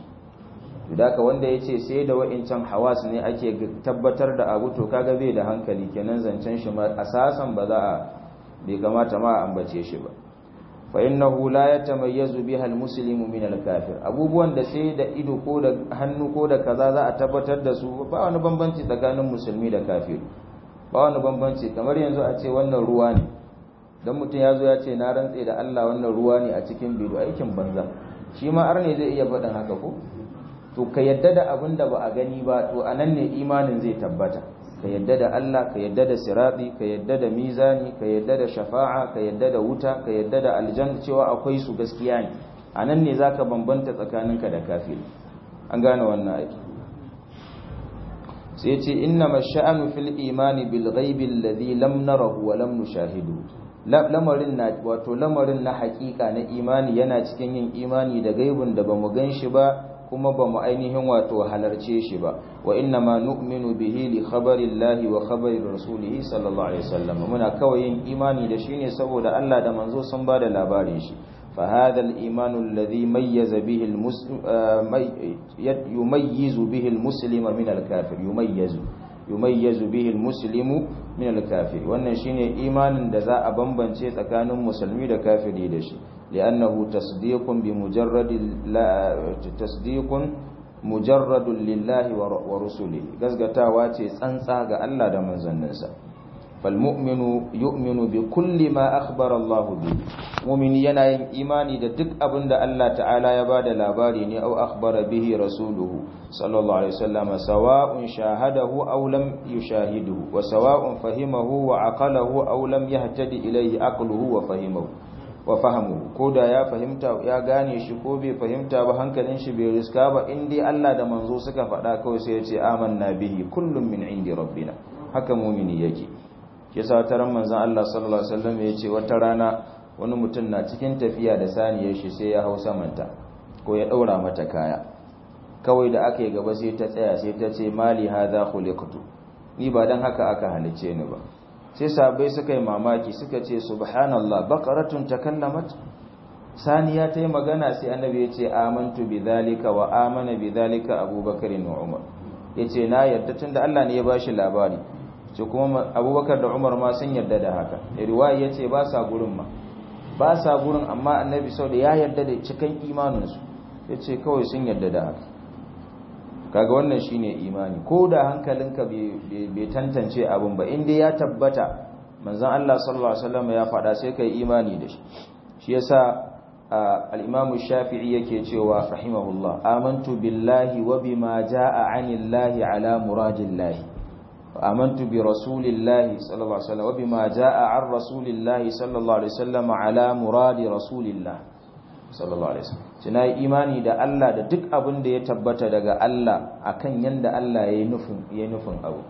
Speaker 1: ka wanda ya ce sai da wa'incan hawas ne ake tabbatar da abu to kaga bai da hankali kenan zancen shi ma asasan ba za a bai kamata ma a ambace shi ba fa innahu la yatamayyazu biha almuslimu min alkafir abubuwan da sai da ido ko da hannu ko da kaza za a tabbatar da su ba wani bambanci tsakanin musulmi da kafir ba wani bambanci kamar yanzu a ce wannan ruwa ne dan mutum ya zo ya ce na rantse da Allah wannan ruwa ne a cikin bido aikin banza shi ma arne zai iya faɗin haka ko to ka yadda da abin da ba a gani ba to anan ne imanin zai tabbata ka yadda da Allah ka yadda da sirati ka yadda da mizani ka yadda da shafa'a ka yadda da wuta ka yadda da aljanna cewa akwai su gaskiya ne anan ne zaka bambanta tsakaninka da kafiri an gane wannan aiki sai ce inna masha'anu fil imani bil ghaibi alladhi lam narahu wa lam nushahidu lamarin na wato lamarin na hakika na imani yana cikin yin imani da gaibun da bamu gan shi ba kuma ba mu ainihin wato halarce shi ba wa inna ma nu'minu bihi li khabari llahi wa khabari rasulihi sallallahu alaihi wasallam muna kawai yin imani da shi ne saboda Allah da manzo sun ba da labarin shi fa hadha al-iman alladhi mayyaza bihi al-muslim yumayyizu bihi al-muslima min al-kafir yumayyizu yumayyizu bihi al-muslimu min al-kafir wannan shine imanin da za a bambance tsakanin musulmi da kafiri da shi li'annahu tasdiqun bi mujarrad tasdiqun mujarradun lillahi wa rusulihi gazgatawa ce tsantsa ga Allah da manzanninsa fal mu'minu yu'minu bi kulli ma akhbara Allah bi mu'mini yana yin imani da duk abin da Allah ta'ala ya bada labari ne au akhbara bihi rasuluhu sallallahu alaihi wasallam sawa'un shahadahu aw lam yushahiduhu wa sawa'un fahimahu wa aqalahu aw lam yahtadi ilayhi aqluhu wa fahimahu wa fahamu ko da ya fahimta ya gane shi ko bai fahimta ba hankalin shi bai riska ba in dai Allah da manzo suka faɗa kawai sai ya ce amanna bihi kullum min indi rabbina haka mumini yake yasa wata ran manzon Allah sallallahu alaihi wasallam ya ce wata rana wani mutum na cikin tafiya da saniyar shi sai ya hau samanta ko ya daura mata kaya kawai da aka yi gaba sai ta tsaya sai ta ce mali hadha khuliqtu ni ba dan haka aka halice ni ba sai sahabbai suka yi mamaki suka ce subhanallah baqaratun takallamat saniya ta yi magana sai annabi ya ce amantu bidhalika wa amana bidhalika abubakar wa umar yace na yarda tunda Allah ne ya bashi labari ce kuma abubakar da umar ma sun yarda da haka riwaya yace ba sa gurin ma ba sa gurin amma annabi sau da ya yarda da cikan imaninsu yace kawai sun yarda da haka kaga wannan shine imani ko da hankalinka bai tantance abin ba inda ya tabbata manzon Allah sallallahu alaihi wasallam ya faɗa sai kai imani da shi shi yasa al-Imam Shafi'i yake cewa rahimahullah amantu billahi wa bima jaa 'anillahi ala muradillahi amantu bi rasulillahi sallallahu alaihi wasallam wa bima jaa 'an rasulillahi sallallahu alaihi wasallam ala muradi rasulillah sallallahu alaihi wasallam tana imani da Allah da duk abin da ya tabbata daga Allah akan yanda Allah yayi nufin yayi nufin abu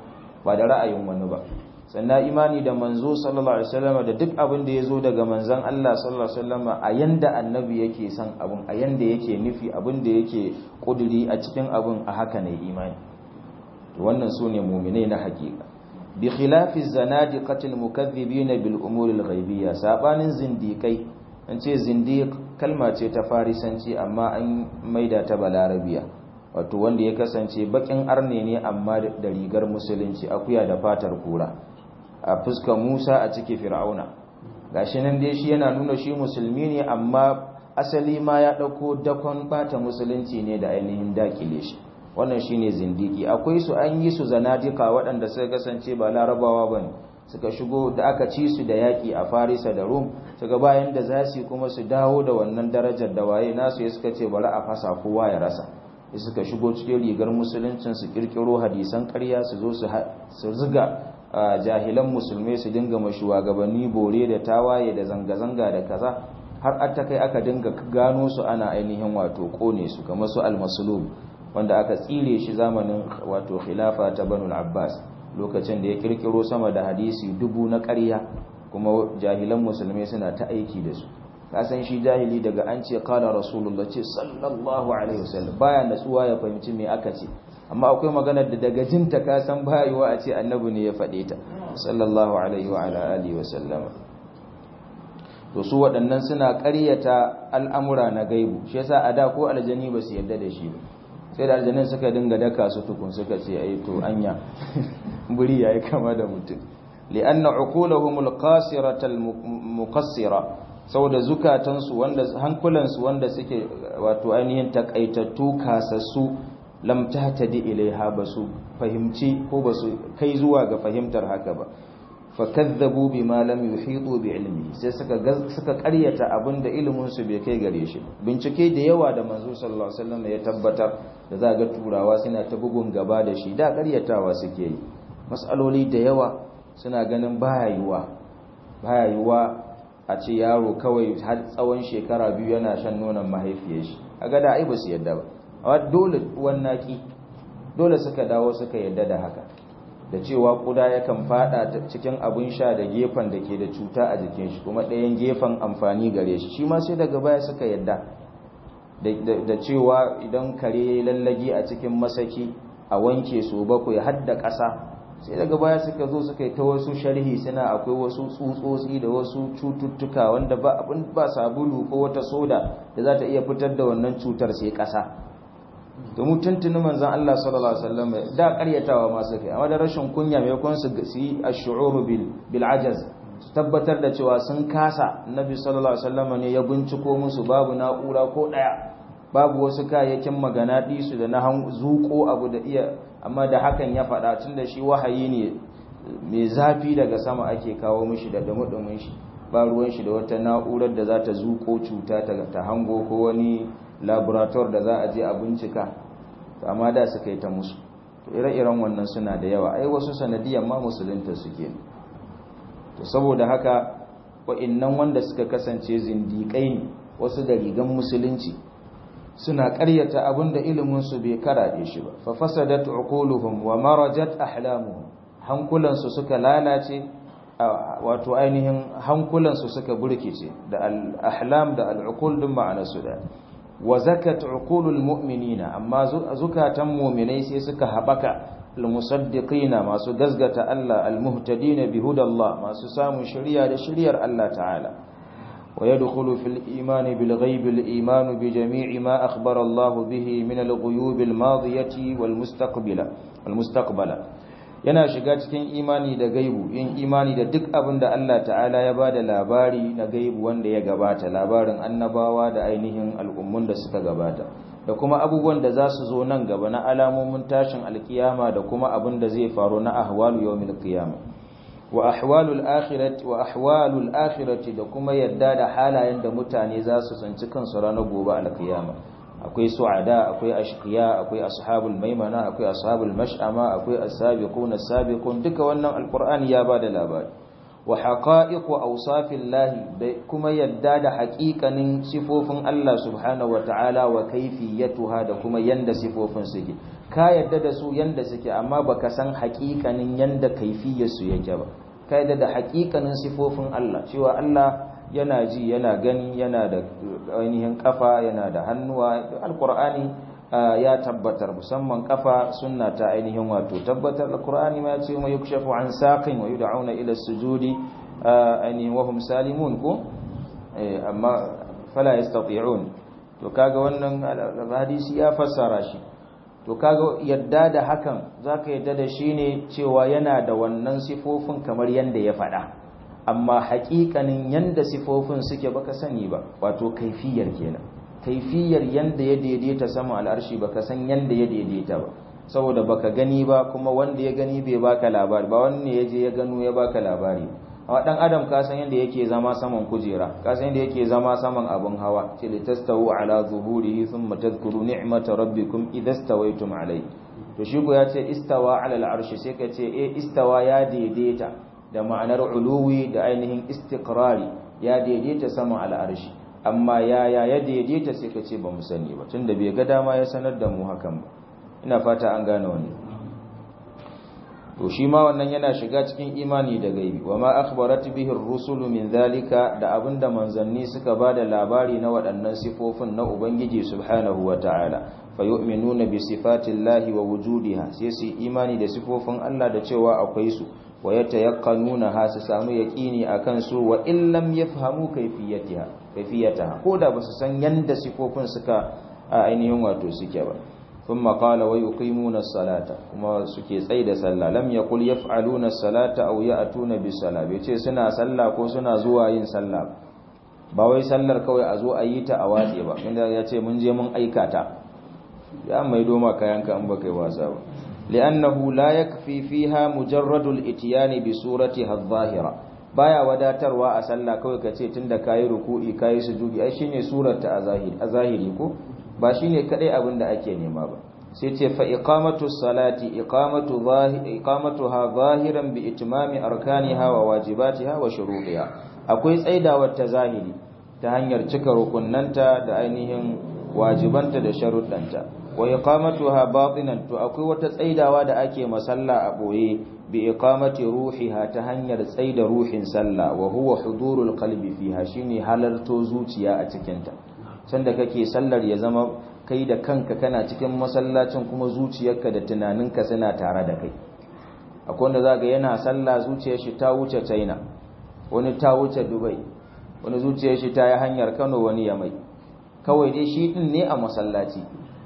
Speaker 1: ba da ra'ayin wani ba sannan imani da manzo sallallahu alaihi wasallam da duk abin da yazo daga manzon Allah sallallahu alaihi wasallam a yanda annabi yake son abin a yanda yake nufi abin da yake kuduri a cikin abin a haka ne imani to wannan sune mu'minai na hakika bi khilafi zanadiqatil mukaththibin bil umuri al ghaibiyya sabanin zindikai an ce zindiq kalma ce ta farisanci amma an maida ta balarabiya wato wanda ya kasance bakin arne ne amma da rigar musulunci akuya da fatar kura a fuskar Musa a cikin Fir'auna gashi nan dai shi yana nuna shi musulmi ne amma asali ma ya dauko dakon bata musulunci ne da ainihin dakile shi wannan shine zindiki akwai su an yi su zanadika waɗanda suka kasance ba larabawa bane suka shigo da aka ci su da yaki a Farisa da Rum suka bayan da za su kuma su dawo da wannan darajar da waye nasu ya suka ce bari a fasa kowa ya rasa suka shigo cikin rigar musuluncin su kirkiro hadisan ƙarya su zo su ziga jahilan musulmai su dinga shugabanni bore da tawaye da zanga-zanga da kaza har ta kai aka dinga gano su ana ainihin wato kone su kamar su al-maslum wanda aka tsire shi zamanin wato khilafa ta banu abbas lokacin da ya kirkiro sama da hadisi dubu na ƙarya kuma jahilan musulmai suna ta aiki da su kasan shi jahili daga an ce kala rasulullah ce sallallahu alaihi wasallam baya natsuwa ya fahimci me aka ce amma akwai maganar da daga jinta ka san bayiwa a ce annabi ne ya faɗe ta sallallahu alaihi wa ala alihi wasallam to su waɗannan suna ƙaryata al'amura na gaibu shi yasa a da ko aljani ba su yarda da shi ba sai da aljanin suka dinga daka su tukun suka ce ai to anya buri yayi kama da mutum li'anna uqulahum alqasirata almuqassira saboda zukatansu wanda hankulansu wanda suke wato ainihin takaitattu kasassu lam tahtadi ilaiha basu fahimci ko basu kai zuwa ga fahimtar haka ba fakazzabu bima lam yuhitu bi ilmi sai suka suka ƙaryata abinda ilimin su bai kai gare shi bincike da yawa da manzo sallallahu alaihi wasallam ya tabbatar da za ga turawa suna ta bugun gaba da shi da ƙaryatawa suke yi masaloli da yawa suna ganin baya yiwa baya yiwa a ce yaro kawai har tsawon shekara biyu yana shan nonon mahaifiyar shi kaga da ai ba su yadda ba amma dole wannaki dole suka dawo suka yadda da haka da cewa kuda yakan fada cikin abin sha da gefen da ke da cuta a jikin shi kuma ɗayan gefen amfani gare shi shi ma sai daga baya suka yadda da cewa idan kare lallagi a cikin masaki a wanke su bakwai har da ƙasa sai daga baya suka zo suka yi ta wasu sharhi suna akwai wasu tsutsotsi da wasu cututtuka wanda ba abin ba sabulu ko wata soda da za ta iya fitar da wannan cutar sai ƙasa domin tuntuni manzan Allah sallallahu Alaihi wasallam da karyatawa masu kai amma da rashin kunya mai kun su yi a shu'uru bil ajaz su tabbatar da cewa sun kasa nabi sallallahu Alaihi wasallam ne ya binciko musu babu na'ura ko ɗaya babu wasu kayayyakin magana su da na zuko abu da iya amma da hakan ya faɗa tun da shi wahayi ne mai zafi daga sama ake kawo mishi da dumudumin shi ba ruwan shi da wata na'urar da za ta zuko cuta ta hango ko wani laborator da za a je a bincika to amma da suka yi ta musu to ire-iren wannan suna da yawa ai wasu sanadiyan ma musulunta suke to saboda haka wa'annan wanda suka kasance zindiƙai ne wasu da rigan musulunci suna ƙaryata abinda ilimin su bai karaɗe shi ba fa fasadat uquluhum wa marajat ahlamuhum hankulansu suka lalace wato ainihin hankulansu suka burkice da al-ahlam da al-uqul din ma'anarsu da wa zakat uqulul mu'minina amma zukatan mu'minai sai suka habaka almusaddiqina masu gazgata Allah almuhtadina bihudallah masu samun shari'a da shari'ar Allah ta'ala wa yadkhulu fil imani bil ghaib al iman bi jami'i ma akhbara Allah bihi min al ghuyub al madiyati wal mustaqbila wal mustaqbala yana shiga cikin imani da gaibu yin imani da duk abin da Allah ta'ala ya ba da labari na gaibu wanda ya gabata labarin annabawa da ainihin al'ummun da suka gabata da kuma abubuwan da za su zo nan gaba na alamomin tashin alkiyama da kuma abin da zai faru na ahwalu yawmil qiyama wa ahwalul akhirati wa ahwalul akhirati da kuma yadda da halayen da mutane za su tsinci kansu ranar gobe alkiyama akwai su'ada akwai ashqiya akwai ashabul maimana akwai ashabul mash'ama akwai as-sabiqun as-sabiqun duka wannan alqur'ani ya bada labari wa haqa'iqu awsafillahi da kuma yadda da haƙiƙanin sifofin Allah subhanahu wata'ala wa kayfiyatuha da kuma yanda sifofin suke ka yadda da su yanda suke amma baka san haƙiƙanin yanda kaifiyar su yake ba ka yadda da haƙiƙanin sifofin Allah cewa Allah yana ji yana gani yana da ainihin kafa yana da hannuwa alqur'ani ya tabbatar musamman kafa sunna ta ainihin wato tabbatar alqur'ani ma yace ma yukshafu an saqin wa yud'auna ila sujudi ainihin wa hum salimun ko amma fala yastati'un to kaga wannan hadisi ya fassara shi to kaga yadda da hakan zaka yadda da shi ne cewa yana da wannan sifofin kamar yanda ya faɗa amma haƙiƙanin yanda sifofin suke baka sani ba wato kaifiyar kenan kaifiyar yanda ya daidaita sama al'arshi baka san yanda ya daidaita ba saboda baka gani ba kuma wanda ya gani bai baka labari ba wanne ya je ya gano ya baka labari amma dan adam ka san yanda yake zama saman kujera ka san yanda yake zama saman abun hawa ce litastawu ala zuhurihi thumma tadhkuru ni'mata rabbikum idastawaytum alayhi to shi ya ce istawa ala al'arshi sai ka ce eh istawa ya daidaita da ma'anar uluwi da ainihin istiqrari ya daidaita sama al'arshi amma yaya ya daidaita sai ka ce ba mu sani ba tunda bai ga dama ya sanar da mu hakan ba ina fata an gane wannan to shi ma wannan yana shiga cikin imani da gaibi wa ma akhbarat bihi ar-rusulu min zalika da abinda manzanni suka bada labari na waɗannan sifofin na ubangiji subhanahu wa ta'ala fayu'minuna bi sifatillahi wa wujudiha sai su imani da sifofin Allah da cewa akwai su wa yatayaqqanuna ha su samu yaqini akan su wa in lam yafhamu kayfiyatiha kayfiyataha ko da basu san yanda sifofin suka ainihin wato suke ba thumma qala wa yuqimuna as-salata kuma suke tsai da sallah lam yaqul yaf'aluna as-salata aw ya'tuna bis-salah bai ce suna sallah ko suna zuwa yin sallah ba wai sallar kawai a zo a yi ta a watse ba inda ya ce mun je mun aikata ya mai doma kayanka an baka yi wasa ba li'annahu la yakfi fiha mujarradul itiyani bi suratiha adh-dhahira baya wadatarwa a sallah kawai kace tunda kayi ruku'i kayi sujudi ai shine surarta a zahiri a zahiri ko ba shine kadai abin da ake nema ba sai ce fa iqamatu salati iqamatu zahiri iqamatuha zahiran bi itmami arkaniha wa wajibatiha wa shuruɗiha akwai tsaidawar ta zahiri ta hanyar cika rukunnanta da ainihin wajibanta da sharuɗanta wa iqamatuha batinan to akwai wata tsaidawa da ake masalla a boye bi iqamati ruhiha ta hanyar tsaida ruhin sallah wa huwa hudurul qalbi fiha shine halarto zuciya a cikin ta sanda kake sallar ya zama kai da kanka kana cikin masallacin kuma zuciyarka da tunaninka suna tare da kai akwai wanda zaka yana sallah zuciyar shi ta wuce China wani ta wuce Dubai wani zuciyar shi ta yi hanyar Kano wani ya mai kawai dai shi din ne a masallaci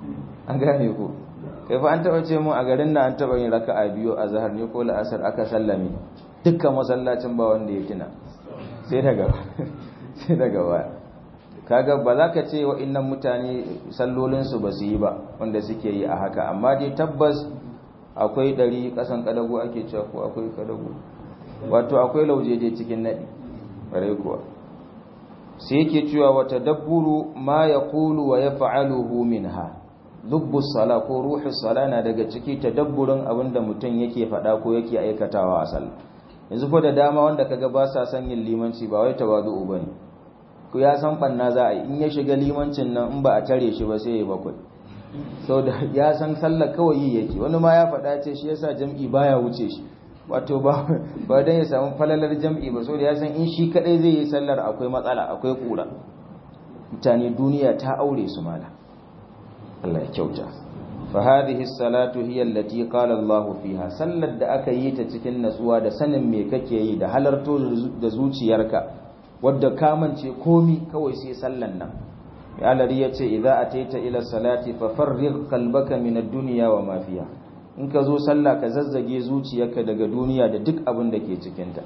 Speaker 1: an gane ko kai fa an taba ce mun a garin nan an taba yin raka'a biyu a zahar ne ko la'asar aka sallame dukkan masallacin ba wanda ya tuna sai daga sai daga baya kaga ba za ka ce wa'annan mutane sallolin su ba su yi ba wanda suke yi a haka amma dai tabbas akwai ɗari ƙasan kadago ake cewa ko akwai kadago wato akwai lauje dai cikin naɗi bare kuwa sai yake cewa wata dabburu ma ya kulu wa ya fa'aluhu minha lubbus sala ko ruhus sala na daga ciki tadabburin abinda mutum yake faɗa ko yake aikatawa a sallah yanzu fa da dama wanda kaga ba sa son yin limanci ba wai tawazu'u bane ku ya san banna za a yi in ya shiga limancin nan in ba a tare shi ba sai ya bakwai da ya san sallah kawai yi yake wani ma ya faɗa ce shi yasa jam'i baya wuce shi wato ba ba dan ya samu falalar jam'i ba saboda ya san in shi kadai zai yi sallar akwai matsala akwai kura mutane duniya ta aure su mala Allah ya kyauta fa hadhihi salatu hiya allati qala Allah fiha sallar da aka yi ta cikin natsuwa da sanin me kake yi da halarto da zuciyarka wadda ka mance komi kawai sai sallan nan ya lari yace idza ataita ila salati fa farrig qalbaka min ad-dunya wa ma fiha in ka zo sallah ka zazzage zuciyarka daga duniya da duk abin da ke cikinta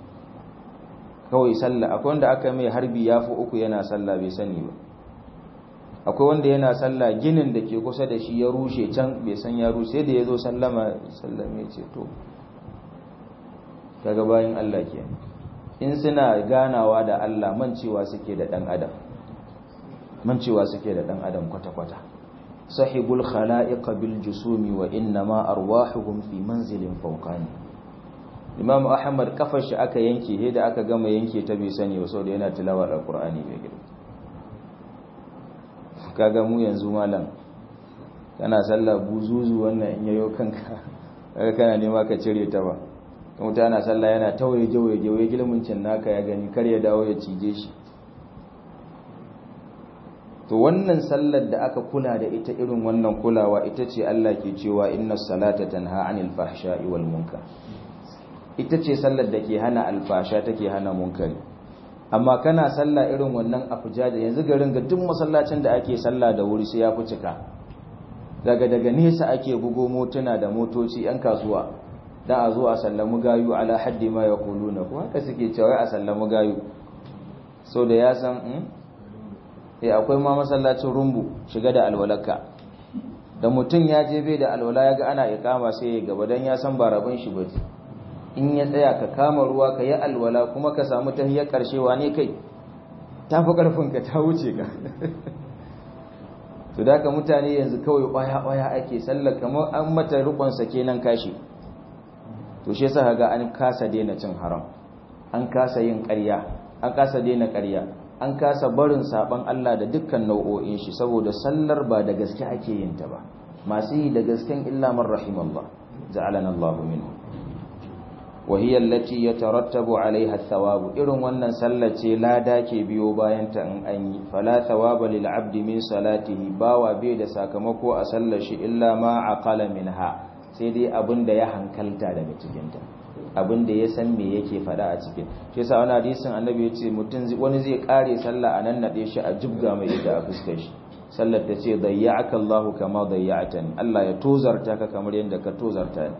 Speaker 1: kawai sallah akwai wanda aka mai harbi ya fi uku yana sallah bai sani ba akwai wanda yana sallah ginin da ke kusa da shi ya rushe can bai san ya rushe da ya zo sallama sallame ce to kaga bayan Allah ke in suna ganawa da Allah mancewa suke da dan adam mancewa suke da dan adam kwata-kwata sahibul khala'iq bil jusumi wa innama arwahuhum fi manzilin fawqani imam ahmad kafar shi aka yanke he da aka gama yanke ta bai sani ba saboda yana tilawar alqur'ani bai gida kaga mu yanzu malam kana sallah buzuzu wannan in yayo kanka kaga kana nema ka cire ta ba mutum yana sallah yana tawaye jawaye jawaye gilmincin naka ya gani kar ya dawo ya cije shi to wannan sallar da aka kula da ita irin wannan kulawa ita ce Allah ke cewa inna salata tanha anil fahsha'i wal munkar ita ce sallar da ke hana alfasha take hana munkari amma kana sallah irin wannan afuja da yanzu garin ga duk masallacin da ake sallah da wuri sai ya fi cika daga daga nesa ake bugo motuna da motoci yan kasuwa da a zo a sallamu gayu ala haddi ma yaquluna ko haka suke cewa a sallamu gayu so da ya san eh akwai ma masallacin rumbu shiga da alwalaka da mutum ya je bai da alwala ya ga ana ikama sai ya gaba dan ya san ba rabin shi bace in ya tsaya ka kama ruwa ka yi alwala kuma ka samu tahiyar karshewa ne kai tafi karfin ka ta wuce ka to da ka mutane yanzu kawai kwaya kwaya ake sallar kamar an mata rukun sa kenan kashi to shi yasa ga an kasa daina cin haram an kasa yin ƙarya an kasa daina ƙarya an kasa barin saban Allah da dukkan nau'o'in shi saboda sallar ba da gaske ake yin ta ba masu yi da gasken illa man rahimallah ja'alana Allahu minhu wa hiya allati yatarattabu 'alayha ath-thawab irin wannan sallar ce lada ke biyo bayan ta in an yi fala thawaba lil 'abdi min salatihi bawa bai da sakamako a sallar shi illa ma aqala minha sai dai abinda ya hankalta daga cikin ta abin da ya san me yake fada a cikin shi yasa wani hadisin annabi ya ce mutum wani zai kare sallah a nan nade shi a jibga mai ita a fuskar shi sallar ta ce dayya'aka Allah kama dayya'atani Allah ya tozarta ka kamar yadda ka tozarta ni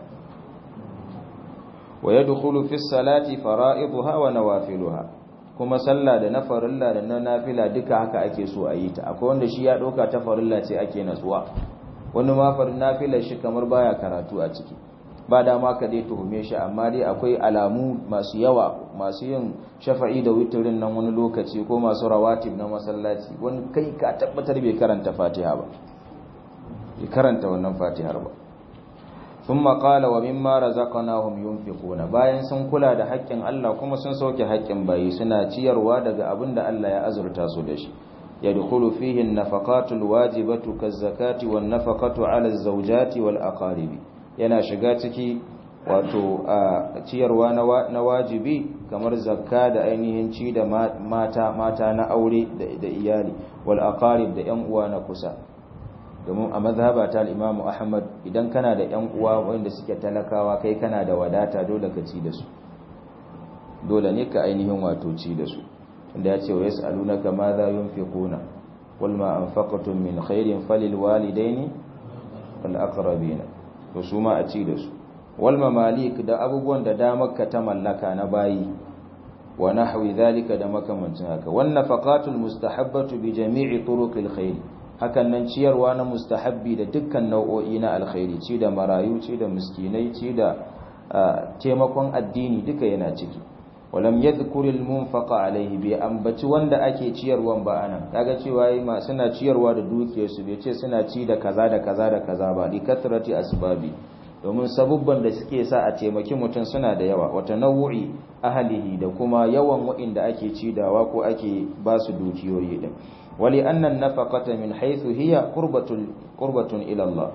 Speaker 1: wa yadkhulu fi salati fara'iduha wa nawafiluha kuma sallah da na farilla da na nafila duka haka ake so a yi ta akwai wanda shi ya dauka ta farilla ce ake natsuwa wani ma farin nafilar shi kamar baya karatu a ciki ba dama ka dai tuhume shi amma dai akwai alamu masu yawa masu yin shafa'i da witirin nan wani lokaci ko masu rawatib na masallaci wani kai ka tabbatar bai karanta fatiha ba bai karanta wannan fatihar ba sun maƙala wa mimma razaqnahum yunfiquna bayan sun kula da haƙƙin Allah kuma sun sauke haƙƙin bayi suna ciyarwa daga abin da Allah ya azurta su da shi yadkhulu fihi an-nafaqatu al-wajibatu kaz-zakati wan-nafaqatu 'ala az-zawjati wal-aqaribi yana shiga ciki wato a ciyarwa na wajibi kamar zakka da ainihin ci da mata mata na aure da iyali wal aqarib da yan uwa na kusa domin a mazhaba ta al-Imam Ahmad idan kana da yan uwa wanda suke talakawa kai kana da wadata dole ka ci da su dole ne ka ainihin wato ci da su inda ya ce wa yas'alunaka ma za yunfiquna qul ma anfaqtum min khairin falil walidaini wal aqrabina to su ma a ci da su wal mamalik da abubuwan da damar ka ta mallaka na bayi wa nahwi zalika da makamancin haka wan nafaqatul mustahabbatu bi jami'i turuqil khair hakan nan ciyarwa na mustahabbi da dukkan nau'o'i na alkhairi ci da marayu ci da miskinai ci da taimakon addini duka yana ciki walam yadhkuril munfaqa alaihi bi ambaci wanda ake ciyarwan ba anan kaga cewa yi ma suna ciyarwa da dukiyarsu bai ce suna ci da kaza da kaza da kaza ba li kathrati asbabi domin sabubban da suke sa a taimaki mutum suna da yawa wata nau'i ahlihi da kuma yawan wa'inda ake cidawa ko ake ba su dukiyoyi din wali annan nafaqata min haythu hiya qurbatun qurbatun ila Allah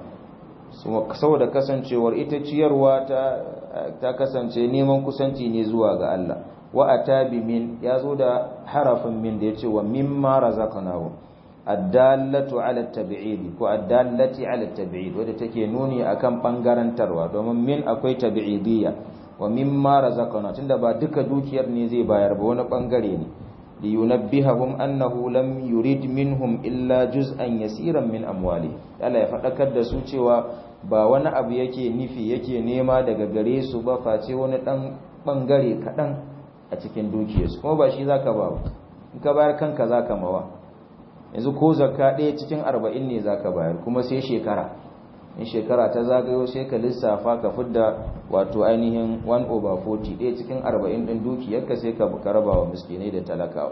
Speaker 1: saboda kasancewar ita ciyarwa ta ta kasance neman kusanci ne zuwa ga Allah wa atabi min yazo da harafin min da yace wa mimma razaqnahu addallatu ala tabi'id ko addallati ala tabi'id wadda take nuni akan bangarantarwa domin min akwai tabi'idiyya wa mimma razaqna tunda ba duka dukiyar ne zai bayar ba wani bangare ne li yunabbihahum annahu lam yurid minhum illa juz'an yasiran min amwali Allah ya fadakar da su cewa ba wani abu yake nufi yake nema daga gare su ba face wani dan bangare kadan a cikin dukiyarsu kuma ba shi zaka ba in ka bayar kanka zaka mawa yanzu ko zakka ɗaya cikin arba'in ne zaka bayar kuma sai shekara in shekara ta zagayo sai ka lissafa ka fidda wato ainihin 1 over 40 ɗaya cikin arba'in ɗin dukiyarka sai ka raba wa miskinai da talakawa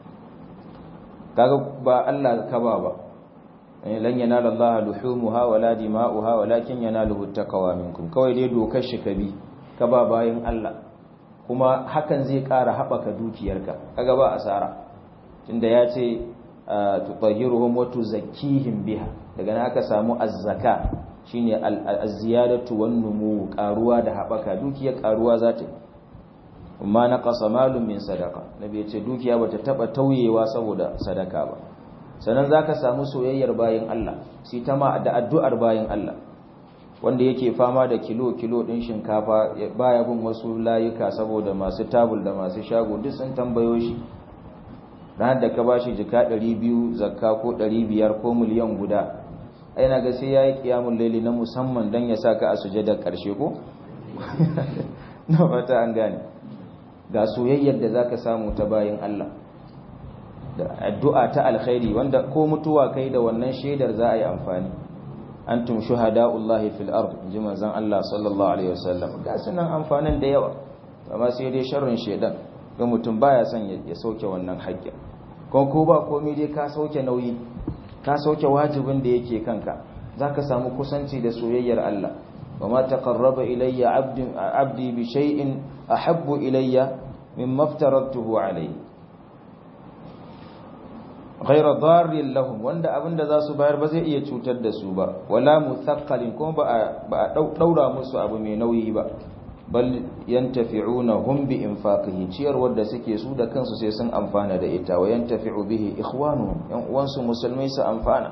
Speaker 1: kaga ba Allah ka ba ba lan yanala Allah luhumuha wala dima'uha walakin yanaluhu taqwa minkum kawai dai dokar shi ka bi ka ba bayin Allah kuma hakan zai ƙara haɓaka dukiyarka kaga ba asara tunda ya ce tutahhiruhum wa tuzakkihim biha daga nan aka samu az-zaka shine az-ziyadatu wan numu karuwa da habaka dukiya karuwa za ta amma na qasa malum min sadaqa nabi ya ce dukiya bata taba tauyewa saboda sadaka ba sannan zaka samu soyayyar bayin Allah sai ta ma da addu'ar bayin Allah wanda yake fama da kilo kilo din shinkafa baya bin wasu layuka saboda masu tabul da masu shago duk sun tambayo shi ranar da ka bashi jika 200 zakka ko 500 ko miliyan guda ai na ga sai yayi kiyamul laili na musamman dan ya saka a sujada karshe ko na fata an gane ga soyayyar da zaka samu ta bayin Allah da addu'a ta alkhairi wanda ko mutuwa kai da wannan shaidar za a yi amfani antum shuhada'ullahi fil ard inji manzon Allah sallallahu alaihi wasallam ga sunan amfanin da yawa amma sai dai sharrin shedan ga mutum baya son ya sauke wannan haƙƙin ko ko ba komai dai ka sauke nauyi ka sauke wajibin da yake kanka zaka samu kusanci da soyayyar Allah wama taqarraba ilayya 'abdi 'abdi bi shay'in ahabbu ilayya mimma aftaratuhu alayhi ghaira darrin lahum wanda abinda za su bayar ba zai iya cutar da su ba wala muthaqqalin kuma ba a daura musu abu mai nauyi ba bal yantafi'una hum bi infaqihi ciyar wanda suke su da kansu sai sun amfana da ita wa yantafi'u bihi ikhwanuhum yan uwansu musulmai su amfana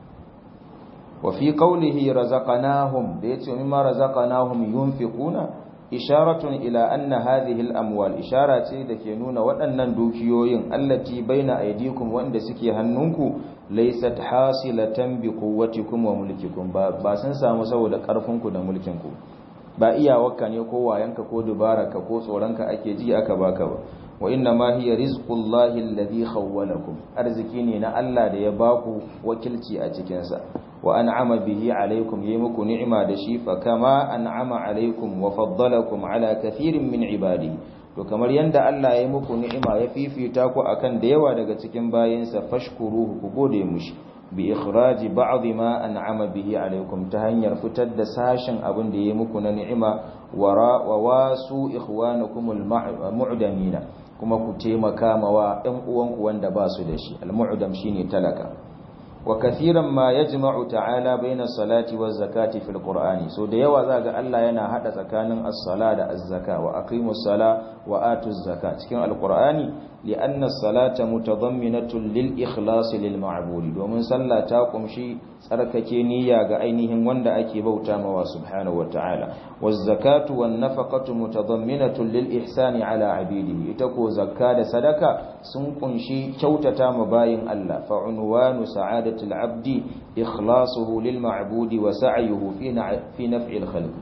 Speaker 1: wa fi qawlihi razaqnahum da yace mimma razaqnahum yunfiquna isharatun ila anna hadhihi al-amwal ishara ce da ke nuna waɗannan dukiyoyin allati baina aydikum wanda suke hannunku laysat hasilatan bi quwwatikum wa mulkikum ba ba sun samu saboda ƙarfinku da mulkinku ba iyawarka ne ko wayanka ko dubararka ko tsoronka ake ji aka baka ba wa inna ma hiya rizqullahi alladhi khawwalakum arziki ne na Allah da ya baku wakilci a cikin sa wa an'ama bihi alaykum yayi muku ni'ima da shi fa kama an'ama alaykum wa faddalakum ala kathirin min ibadihi to kamar yanda Allah ya muku ni'ima ya fifita ku akan da yawa daga cikin bayinsa fashkuruhu ku gode mushi bi ikhraji ba'd ma an'ama bihi alaykum ta hanyar fitar da sashin abin da yayi muku na ni'ima wa wasu ikhwanukum al-mu'damina kuma ku taimaka mawa ɗan uwanku wanda ba su da shi al-mu'dam shine talaka wa kathiran ma yajma'u ta'ala baina salati waz zakati fil qur'ani so da yawa zaga Allah yana hada tsakanin as-sala da az-zaka wa aqimus sala wa atuz zaka cikin al-qur'ani li'anna as-salata mutadamminatun lil ikhlas lil ma'budi domin sallah ta kumshi tsarkake niyya ga ainihin wanda ake bauta mawa subhanahu wa ta'ala waz zakatu wan nafaqatu mutadamminatun lil ihsani ala abidihi ita ko zakka da sadaka sun kunshi kyautata ma bayin Allah fa unwanu sa'adati al-abdi ikhlasuhu lil ma'budi wa sa'yuhu fi fi naf'i al-khalq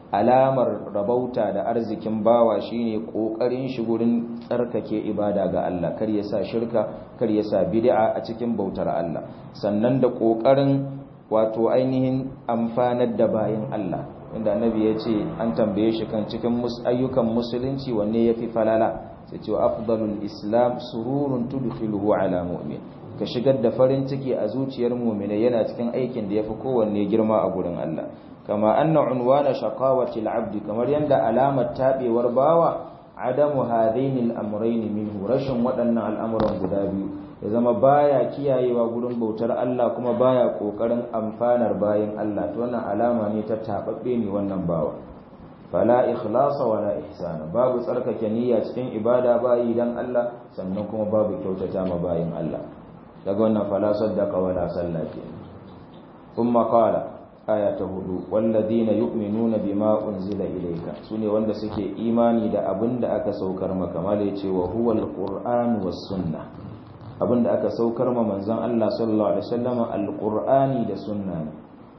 Speaker 1: alamar rabauta da arzikin bawa shine kokarin shi gurin tsarkake ibada ga Allah kar ya sa shirka kar ya sa bid'a a cikin bautar Allah sannan da kokarin wato ainihin amfanar da bayin Allah inda annabi ya ce an tambaye shi kan cikin ayyukan musulunci wanne yafi falala sai ce afdalul islam sururun tudkhiluhu ala mu'min ka shigar da farin ciki a zuciyar mu'mina yana cikin aikin da yafi kowanne girma a gurin Allah kama anna unwana shaqawati al-abd kamar yanda alamar tabewar bawa adamu hadaini al-amrayn minhu rashin waɗannan al'amuran guda biyu ya zama baya kiyayewa gurin bautar Allah kuma baya kokarin amfanar bayin Allah to wannan alama ne ta tababbe ne wannan bawa fala ikhlasa wala ihsana babu tsarkake niyya cikin ibada bayi dan Allah sannan kuma babu kyautata ma bayin Allah daga wannan fala saddaqa wala sallati thumma qala aya ta hudu walladina yu'minuna bima unzila ilayka sune wanda suke imani da abinda aka saukar maka mala yace wa huwal qur'an was sunnah abinda aka saukar ma manzon Allah sallallahu alaihi wasallam alqur'ani da sunna ne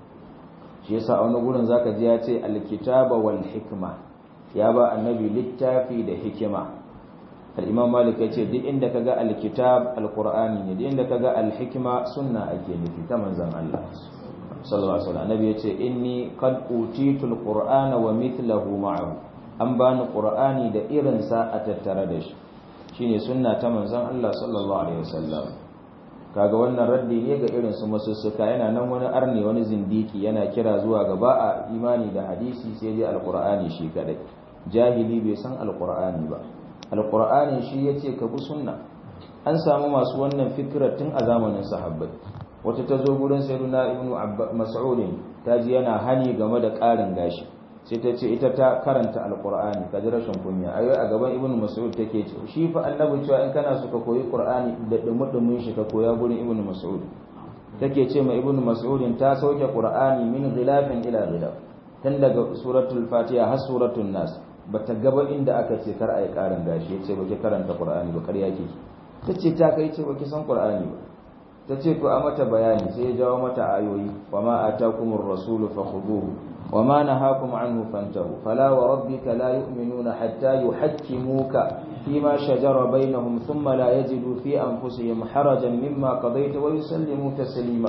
Speaker 1: shi yasa a wani gurin zaka ji ya ce alkitaba wal hikma ya ba annabi littafi da hikima al-imam malik yace duk inda kaga alkitab alqur'ani ne duk inda kaga alhikma sunna ake nufi ta manzon Allah sallallahu alaihi wasallam annabi yace inni qad utitul qur'ana wa mithluhu ma'ahu an bani qur'ani da irin sa a tattare da shi shine sunna ta manzon Allah sallallahu alaihi wasallam kaga wannan raddi ne ga irin su masussuka yana nan wani arne wani zindiki yana kira zuwa ga ba a imani da hadisi sai dai alqur'ani shi kadai jahili bai san alqur'ani ba alqur'ani shi yace ka bi sunna an samu masu wannan fikirar tun a zamanin sahabbai wata ta zo gurin sayyiduna ibnu mas'ud ta ji yana hani game da ƙarin gashi sai ta ce ita ta karanta alqur'ani ka ji rashin kunya ayo a gaban ibnu mas'ud take ce shi fa annabi cewa in kana so ka koyi qur'ani da dumudumin shi ka koya gurin ibnu mas'ud take ce ma ibnu mas'ud ta sauke qur'ani min ghilafin ila ghilaf tun daga suratul fatiha har suratul nas bata gaba inda aka ce kar ayi ƙarin gashi yace baki karanta qur'ani ba ƙarya kike tace ta kai ce baki san qur'ani ba ta ce ku a mata bayani sai ya jawo mata ayoyi wa ma atakumur rasulu fakhuduhu wa ma nahakum anhu fantahu fala wa rabbika la yu'minuna hatta yuhakkimuka fima shajara bainahum thumma la yajidu fi anfusihim harajan mimma qadayta wa yusallimu taslima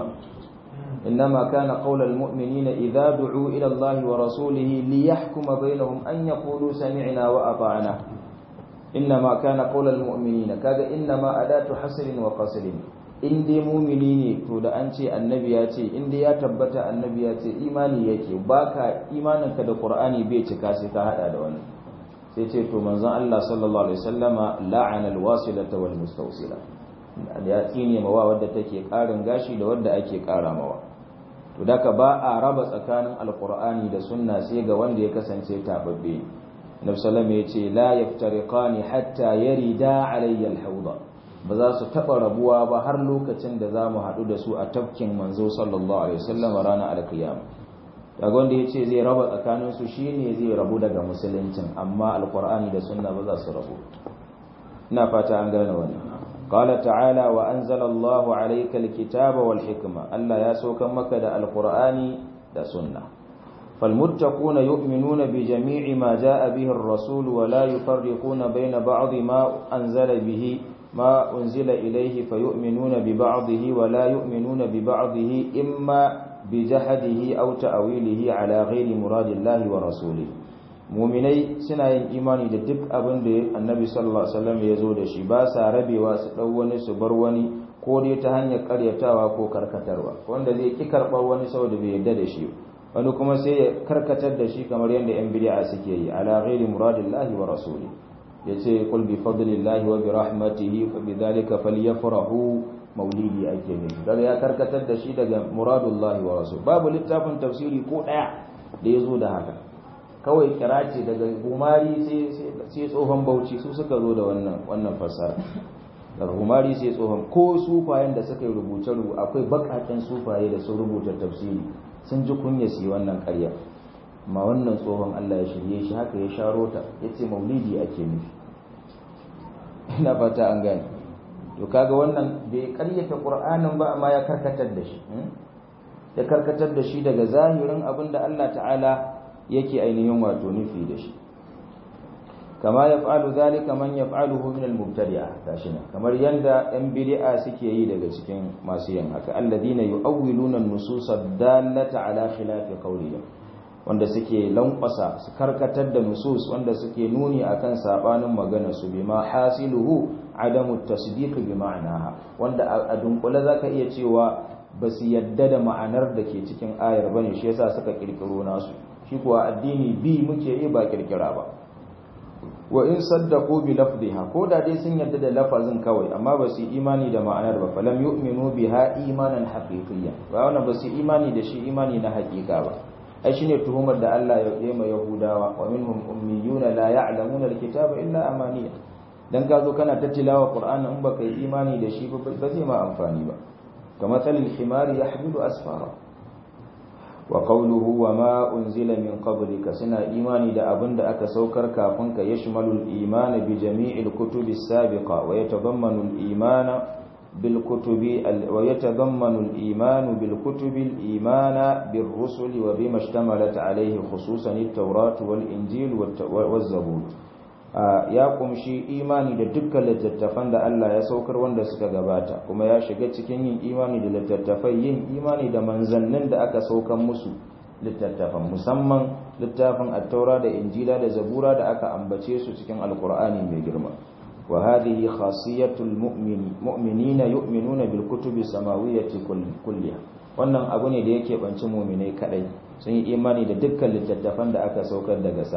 Speaker 1: إنما كان قول المؤمنين إذا دعوا إلى الله ورسوله ليحكم بينهم أن يقولوا سمعنا وأطعنا إنما كان قول المؤمنين كذا إنما أداة حصر وقصر in dai mumini ne to da an ce annabi ya ce in dai ya tabbata annabi ya ce imani yake baka imaninka da qur'ani bai cika sai ka hada da wannan sai ce to manzon Allah sallallahu alaihi wasallama la'ana alwasilata wal mustawsila ya tsine mawa wadda take karin gashi da wadda ake kara mawa to daka ba a raba tsakanin alqur'ani da sunna sai ga wanda ya kasance tababbe Nabi sallallahu alaihi wasallam ya ce la yaftariqani hatta yarida alayya alhawda ba za su taɓa rabuwa ba har lokacin da za mu haɗu da su a tafkin manzo sallallahu alaihi wasallam ranar alkiyama daga wanda ya ce zai raba tsakaninsu shi ne zai rabu daga musuluncin amma alkur'ani da sunna ba za su rabu ina fata an gane wannan قال تعالى وأنزل الله عليك الكتاب والحكمة ألا يسوك مكة القرآن دا سنة فالمتقون يؤمنون بجميع ما جاء به الرسول ولا يفرقون بين بعض ما أنزل به ما أنزل إليه فيؤمنون ببعضه ولا يؤمنون ببعضه إما بجحده أو تأويله على غير مراد الله ورسوله muminai suna yin imani da duk abin da annabi sallallahu alaihi wasallam ya zo da shi ba sa rabewa su dau wani su bar wani ko dai ta hanyar karyatawa ko karkatarwa wanda zai ki karbar wani saboda bai yarda da shi wani kuma sai ya karkatar da shi kamar yadda yan bid'a suke yi ala ghairi muradillahi wa rasuli yace qul bi fadlillahi wa bi rahmatihi fa bidhalika falyafrahu maulidi ake nufi daga ya karkatar da shi daga muradullahi wa rasul babu littafin tafsiri ko daya da ya zo da haka kawai kira ce daga gumari sai tsohon bauchi su suka zo da wannan wannan fasara daga gumari sai tsohon ko sufayen da suka yi rubuce rubu akwai bakaken sufaye da sun rubuta tafsiri sun ji kunya su yi wannan karya ma wannan tsohon Allah ya shirye shi haka ya sharo ta ya ce maulidi ake nufi ina fata an gane to kaga wannan bai karyata qur'anin ba amma ya karkatar da shi ya karkatar da shi daga zahirin abin da Allah ta'ala yake ainihin wato nufi da shi kama yaf'alu zalika man yaf'aluhu min al-mubtadi'a gashi nan kamar yanda yan bid'a suke yi daga cikin masu yin haka alladina yu'awwiluna an-nusus ad-dallata ala khilafi qawlihim wanda suke lankwasa su karkatar da nusus wanda suke nuni akan sabanin magana su bima hasiluhu adamu tasdiq bi ma'anaha wanda a dunkule zaka iya cewa ba su yadda da ma'anar da ke cikin ayar bane shi yasa suka kirkiro nasu shi kuwa addini bi muke yi ba kirkira ba wa in saddaqu bi lafdhiha ko da dai sun yadda da lafazin kawai amma ba su imani da ma'anar ba falam yu'minu biha imanan haqiqiyyan ba wannan ba su imani da shi imani na haqiqa ba ai shine tuhumar da Allah ya yi ma Yahudawa wa minhum ummiyuna la ya'lamuna alkitaba illa amaniya dan ka zo kana ta tilawa Qur'ani in baka yi imani da shi ba ba zai ma amfani ba kamar talil himari yahmilu asfara wa qawluhu wa ma unzila min qablika suna imani da abin da aka saukar kafin ka yashmalu al-iman bi jami'il kutubi as-sabiqa wa yatadammanu al-imana بالكتب ويتضمن الإيمان بالكتب الإيمان بالرسل وبما اشتملت عليه خصوصا التوراة والإنجيل والزبور ya kumshi imani da dukkan littattafan da Allah ya saukar wanda suka gabata kuma ya shiga cikin yin imani da littattafai yin imani da manzannin da aka saukan musu littattafan musamman littafin attaura da injila da zabura da aka ambace su cikin alkur'ani mai girma وهذه خاصية المؤمن مؤمنين يؤمنون بالكتب السماوية كلها wannan abu ne da yake banci muminai kadai sun yi imani da dukkan littattafan da aka saukar daga sama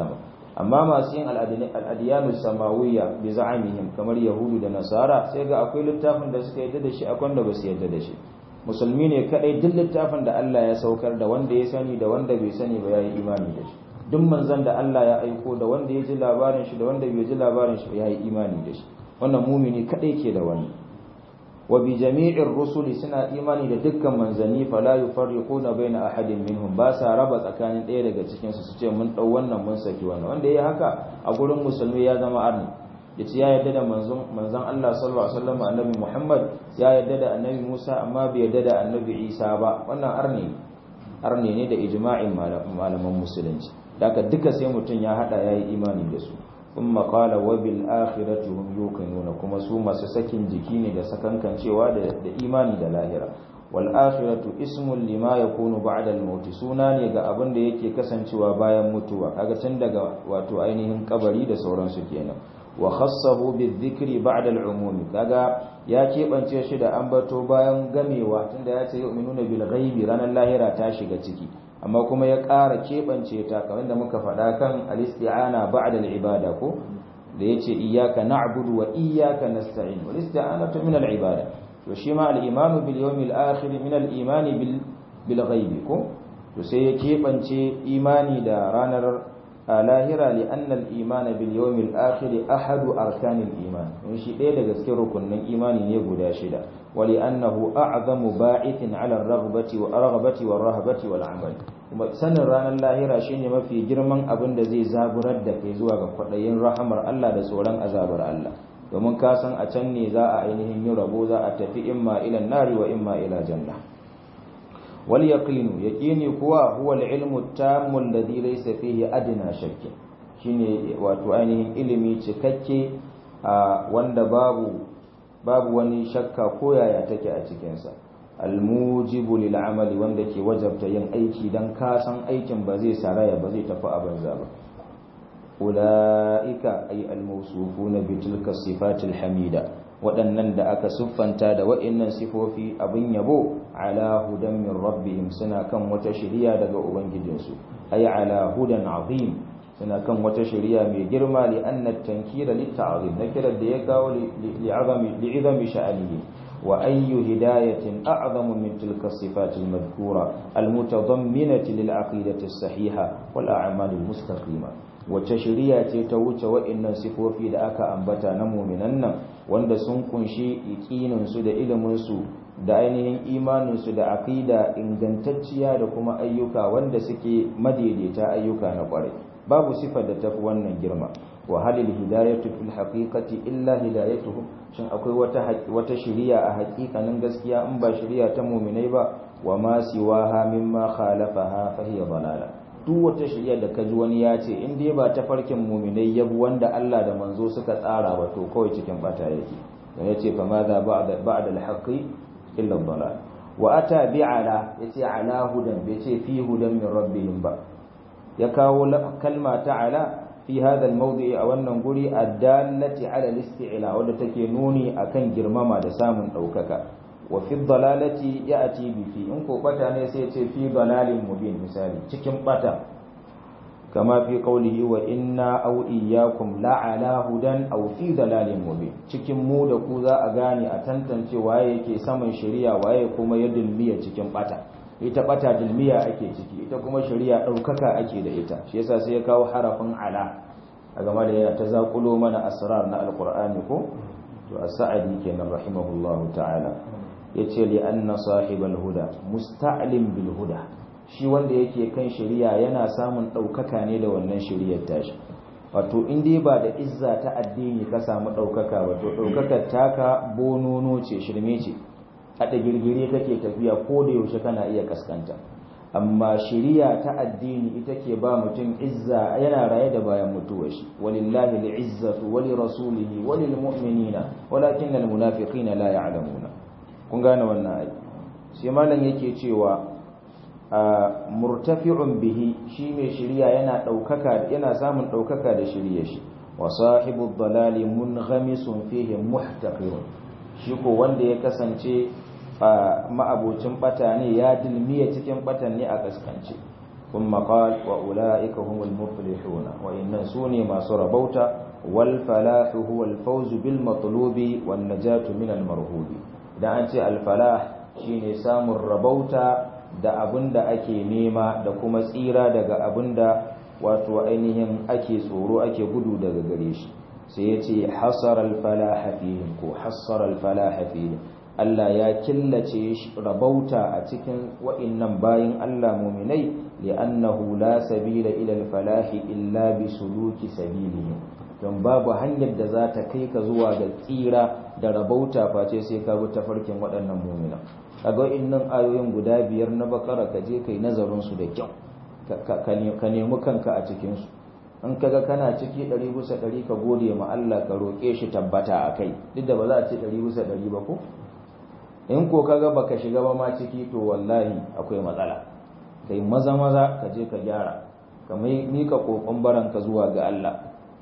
Speaker 1: amma masu yin al'adiyanus samawiyya bi za'amihim kamar yahudu da nasara sai ga akwai littafin da suka yadda da shi akwai wanda ba su yadda da shi musulmi ne kadai duk littafin da Allah ya saukar da wanda ya sani da wanda bai sani ba yayi imani da shi duk manzon da Allah ya aiko da wanda ya ji labarin shi da wanda bai ji labarin shi yayi imani da shi wannan mumini kadai ke da wani wa bi jami'ir rusuli suna imani da dukkan manzanni fala yufarriquna baina ahadin minhum ba sa raba tsakanin ɗaya daga cikin su su ce mun dau wannan mun saki wannan wanda yayi haka a gurin musulmi ya zama arni yace ya yarda da manzon manzon Allah sallallahu alaihi wasallam annabi Muhammad ya yarda da annabi Musa amma bai yarda da annabi Isa ba wannan arni arni ne da ijma'in malaman musulunci haka duka sai mutum ya hada yayi imani da su kuma qala wa bil akhirati hum yuqinuna kuma su masu sakin jiki ne da sakankancewa da da imani da lahira wal akhiratu ismun lima yakunu ba'da al maut suna ne ga abin da yake kasancewa bayan mutuwa kaga tun daga wato ainihin kabari da sauransu kenan wa khassahu bizikri ba'da al-umum kaga ya kebance shi da ambato bayan gamewa tunda ya ce yu'minuna bil ghaibi ranar lahira ta shiga ciki amma kuma ya ƙara kebance ta kamar da muka faɗa kan al-isti'ana ba'da al-ibada ko da yace iyyaka na'budu wa iyyaka nasta'in wal isti'anatu min al-ibada to shi ma al-imanu bil yawmil akhir min al-iman bil bil ghaibi ko to sai ya kebance imani da ranar lahira li annal iman bil yawmil akhir ahadu arkanil iman in shi ɗaya daga cikin rukunin imani ne guda shida wa li annahu a'zamu ba'ithin ala ar-raghbati wa ar-raghbati wa ar-rahbati wal amal kuma sanin ranar lahira shine mafi girman abin da zai zaburar da kai zuwa ga kwadayin rahamar Allah da tsoron azabar Allah domin ka san a can ne za a ainihin yi rabo za a tafi imma ila nari wa imma ila janna wal yaqinu yaqini kuwa huwa al ilmu tammu alladhi laysa fihi adna shakk shine wato ainihin ilimi cikakke wanda babu babu wani shakka ko yaya take a cikin sa al mujibu lil amali wanda ke wajabta yin aiki dan ka san aikin ba zai saraya ba zai tafi a banza ba ulaika ay al mawsufuna bi tilka sifatil hamida waɗannan da aka siffanta da waɗannan sifofi abin yabo ala hudan min rabbihim suna kan wata shiriya daga ubangijinsu ay ala hudan azim suna kan wata shiriya mai girma li anna tankira lit ta'zim nakira da ya kawo li azami li izami sha'anihi wa ayyu hidayatin a'zamu min tilka sifat al madhkura al mutadamminati lil aqidati as sahiha wal a'mal al mustaqima wace shiriya ce ta wuce waɗannan sifofi da aka ambata na muminan nan wanda sun kunshi iqininsu da iliminsu da ainihin imaninsu da aqida ingantacciya da kuma ayyuka wanda suke madaidaita ayyuka na kwarai babu sifar da tafi wannan girma wa halil hidayatu fil haqiqati illa hidayatuhum shin akwai wata wata shiriya a haƙiƙanin gaskiya in ba shiriya ta muminai ba wa ma siwaha mimma khalafaha fa hiya dalala duk wata shirya da kaji wani ya ce in dai ba ta farkin muminai yabu wanda Allah da manzo suka tsara ba to kawai cikin bata yake dan yace fa ma za ba'da ba'da al-haqqi illa ad-dalal wa ata bi'ala yace ala hudan bai ce fi hudan min rabbihim ba ya kawo kalma ta'ala fi hadha al-mawdi'i a wannan guri ad-dallati ala al-isti'la wadda take nuni akan girmama da samun daukaka wa fi dalalati ya'ti bi fi in ko bata ne sai ce fi dalalin mubin misali cikin bata kama fi qawlihi wa inna aw iyyakum la'ala hudan aw fi dalalin mubin cikin mu da ku za a gane a tantance waye yake saman shari'a waye kuma ya dulmiya cikin bata ita bata dulmiya ake ciki ita kuma shari'a daukaka ake da ita shi yasa sai ya kawo harafin ala a game da yana ta zakulo mana asrar na alqur'ani ko to as-sa'di kenan rahimahullahu ta'ala yace li anna sahibal huda musta'lim bil huda shi wanda yake kan shari'a yana samun daukaka ne da wannan shari'ar tashi wato in dai ba da izza ta addini ka samu daukaka wato daukakar taka bonono ce shirme ce hada girgire kake tafiya ko da yaushe kana iya kaskanta amma shari'a ta addini ita ke ba mutum izza yana raye da bayan mutuwar shi walillahi al'izzatu wa li rasulihi wa lil mu'minina walakin al munafiqina la ya'lamuna kun gane wannan ai sai malam yake cewa murtafi'un bihi shi mai shiriya yana daukaka yana samun daukaka da shiriye shi wa sahibu dalali munghamisun fihi muhtaqirun shi ko wanda ya kasance ma'abocin bata ne ya dilmiya cikin batan ne a kaskance ثم قال وأولئك هم المفلحون وإن سوني ما سربوت والفلاح هو الفوز بالمطلوب والنجاة من المرهوب إذا أنت الفلاح شيني سام الربوت da abin da ake nema da kuma tsira daga abin da wato ainihin ake tsoro ake gudu daga gare shi sai ya ce hasar alfalaha fihim ko hasar alfalaha fihim Allah ya killace rabauta a cikin wa'innan bayin Allah muminai li'annahu la sabila ila alfalahi illa bi suluki sabilihim don babu hanyar da za ta kai ka zuwa ga tsira da rabauta face sai ka bi tafarkin waɗannan mumina kaga innan ayoyin guda biyar na bakara ka je kai nazarin su da kyau ka nemi kanka a cikin su in kaga kana ciki ɗari bisa ɗari ka gode ma Allah ka roƙe shi tabbata a kai duk da ba za a ce ɗari bisa ɗari ba ko in ko kaga baka shiga ba ma ciki to wallahi akwai matsala kai maza maza ka je ka gyara ka mika kokon baranka zuwa ga Allah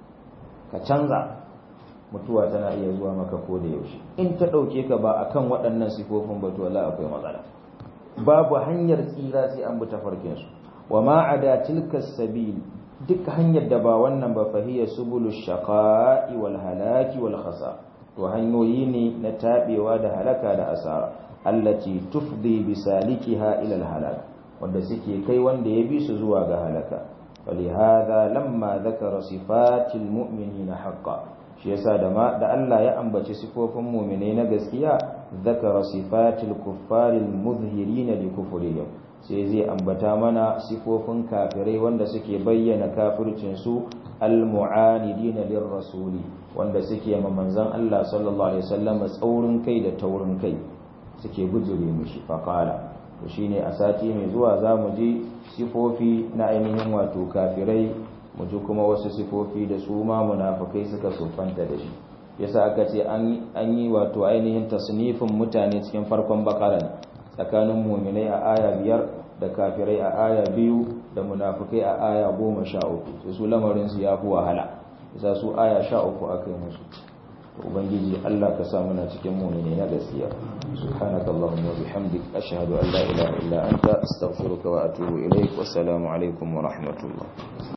Speaker 1: ka canza mutuwa tana iya zuwa maka ko da yaushe in ta ɗauke ka ba akan waɗannan sifofin ba to wallahi akwai matsala babu hanyar tsira sai an bi tafarkin su wa ma ada tilka sabil duk hanyar da ba wannan ba fahiya subulu shaqa'i wal halaki wal khasa to hanyoyi ne na tabewa da halaka da asara allati tufdi bi salikiha ila al halak wanda suke kai wanda ya bi su zuwa ga halaka ولهذا لما ذكر صفات المؤمنين حقا shi yasa da ma da Allah ya ambaci sifofin mu'minai na gaskiya zakara sifatil kuffaril muzhirin li kufrihim sai zai ambata mana sifofin kafirai wanda suke bayyana kafircin su al mu'anidin lir rasuli wanda suke ma manzon Allah sallallahu alaihi wasallam tsaurin kai da taurin kai suke bujure mishi faqala to shine a sati mai zuwa zamu ji sifofi na ainihin wato kafirai mu ji kuma wasu sifofi da su ma munafikai suka sofanta da shi yasa aka ce an yi wato ainihin tasnifin mutane cikin farkon bakara tsakanin muminai a aya biyar da kafirai a aya biyu da munafikai a aya goma sha uku sai su lamarin su ya fi wahala yasa su aya sha uku aka yi musu ubangiji Allah ka sa muna cikin mu'mini na gaskiya subhanakallahumma wa bihamdik ashhadu an la ilaha illa anta astaghfiruka wa atubu ilaik wassalamu alaikum wa rahmatullah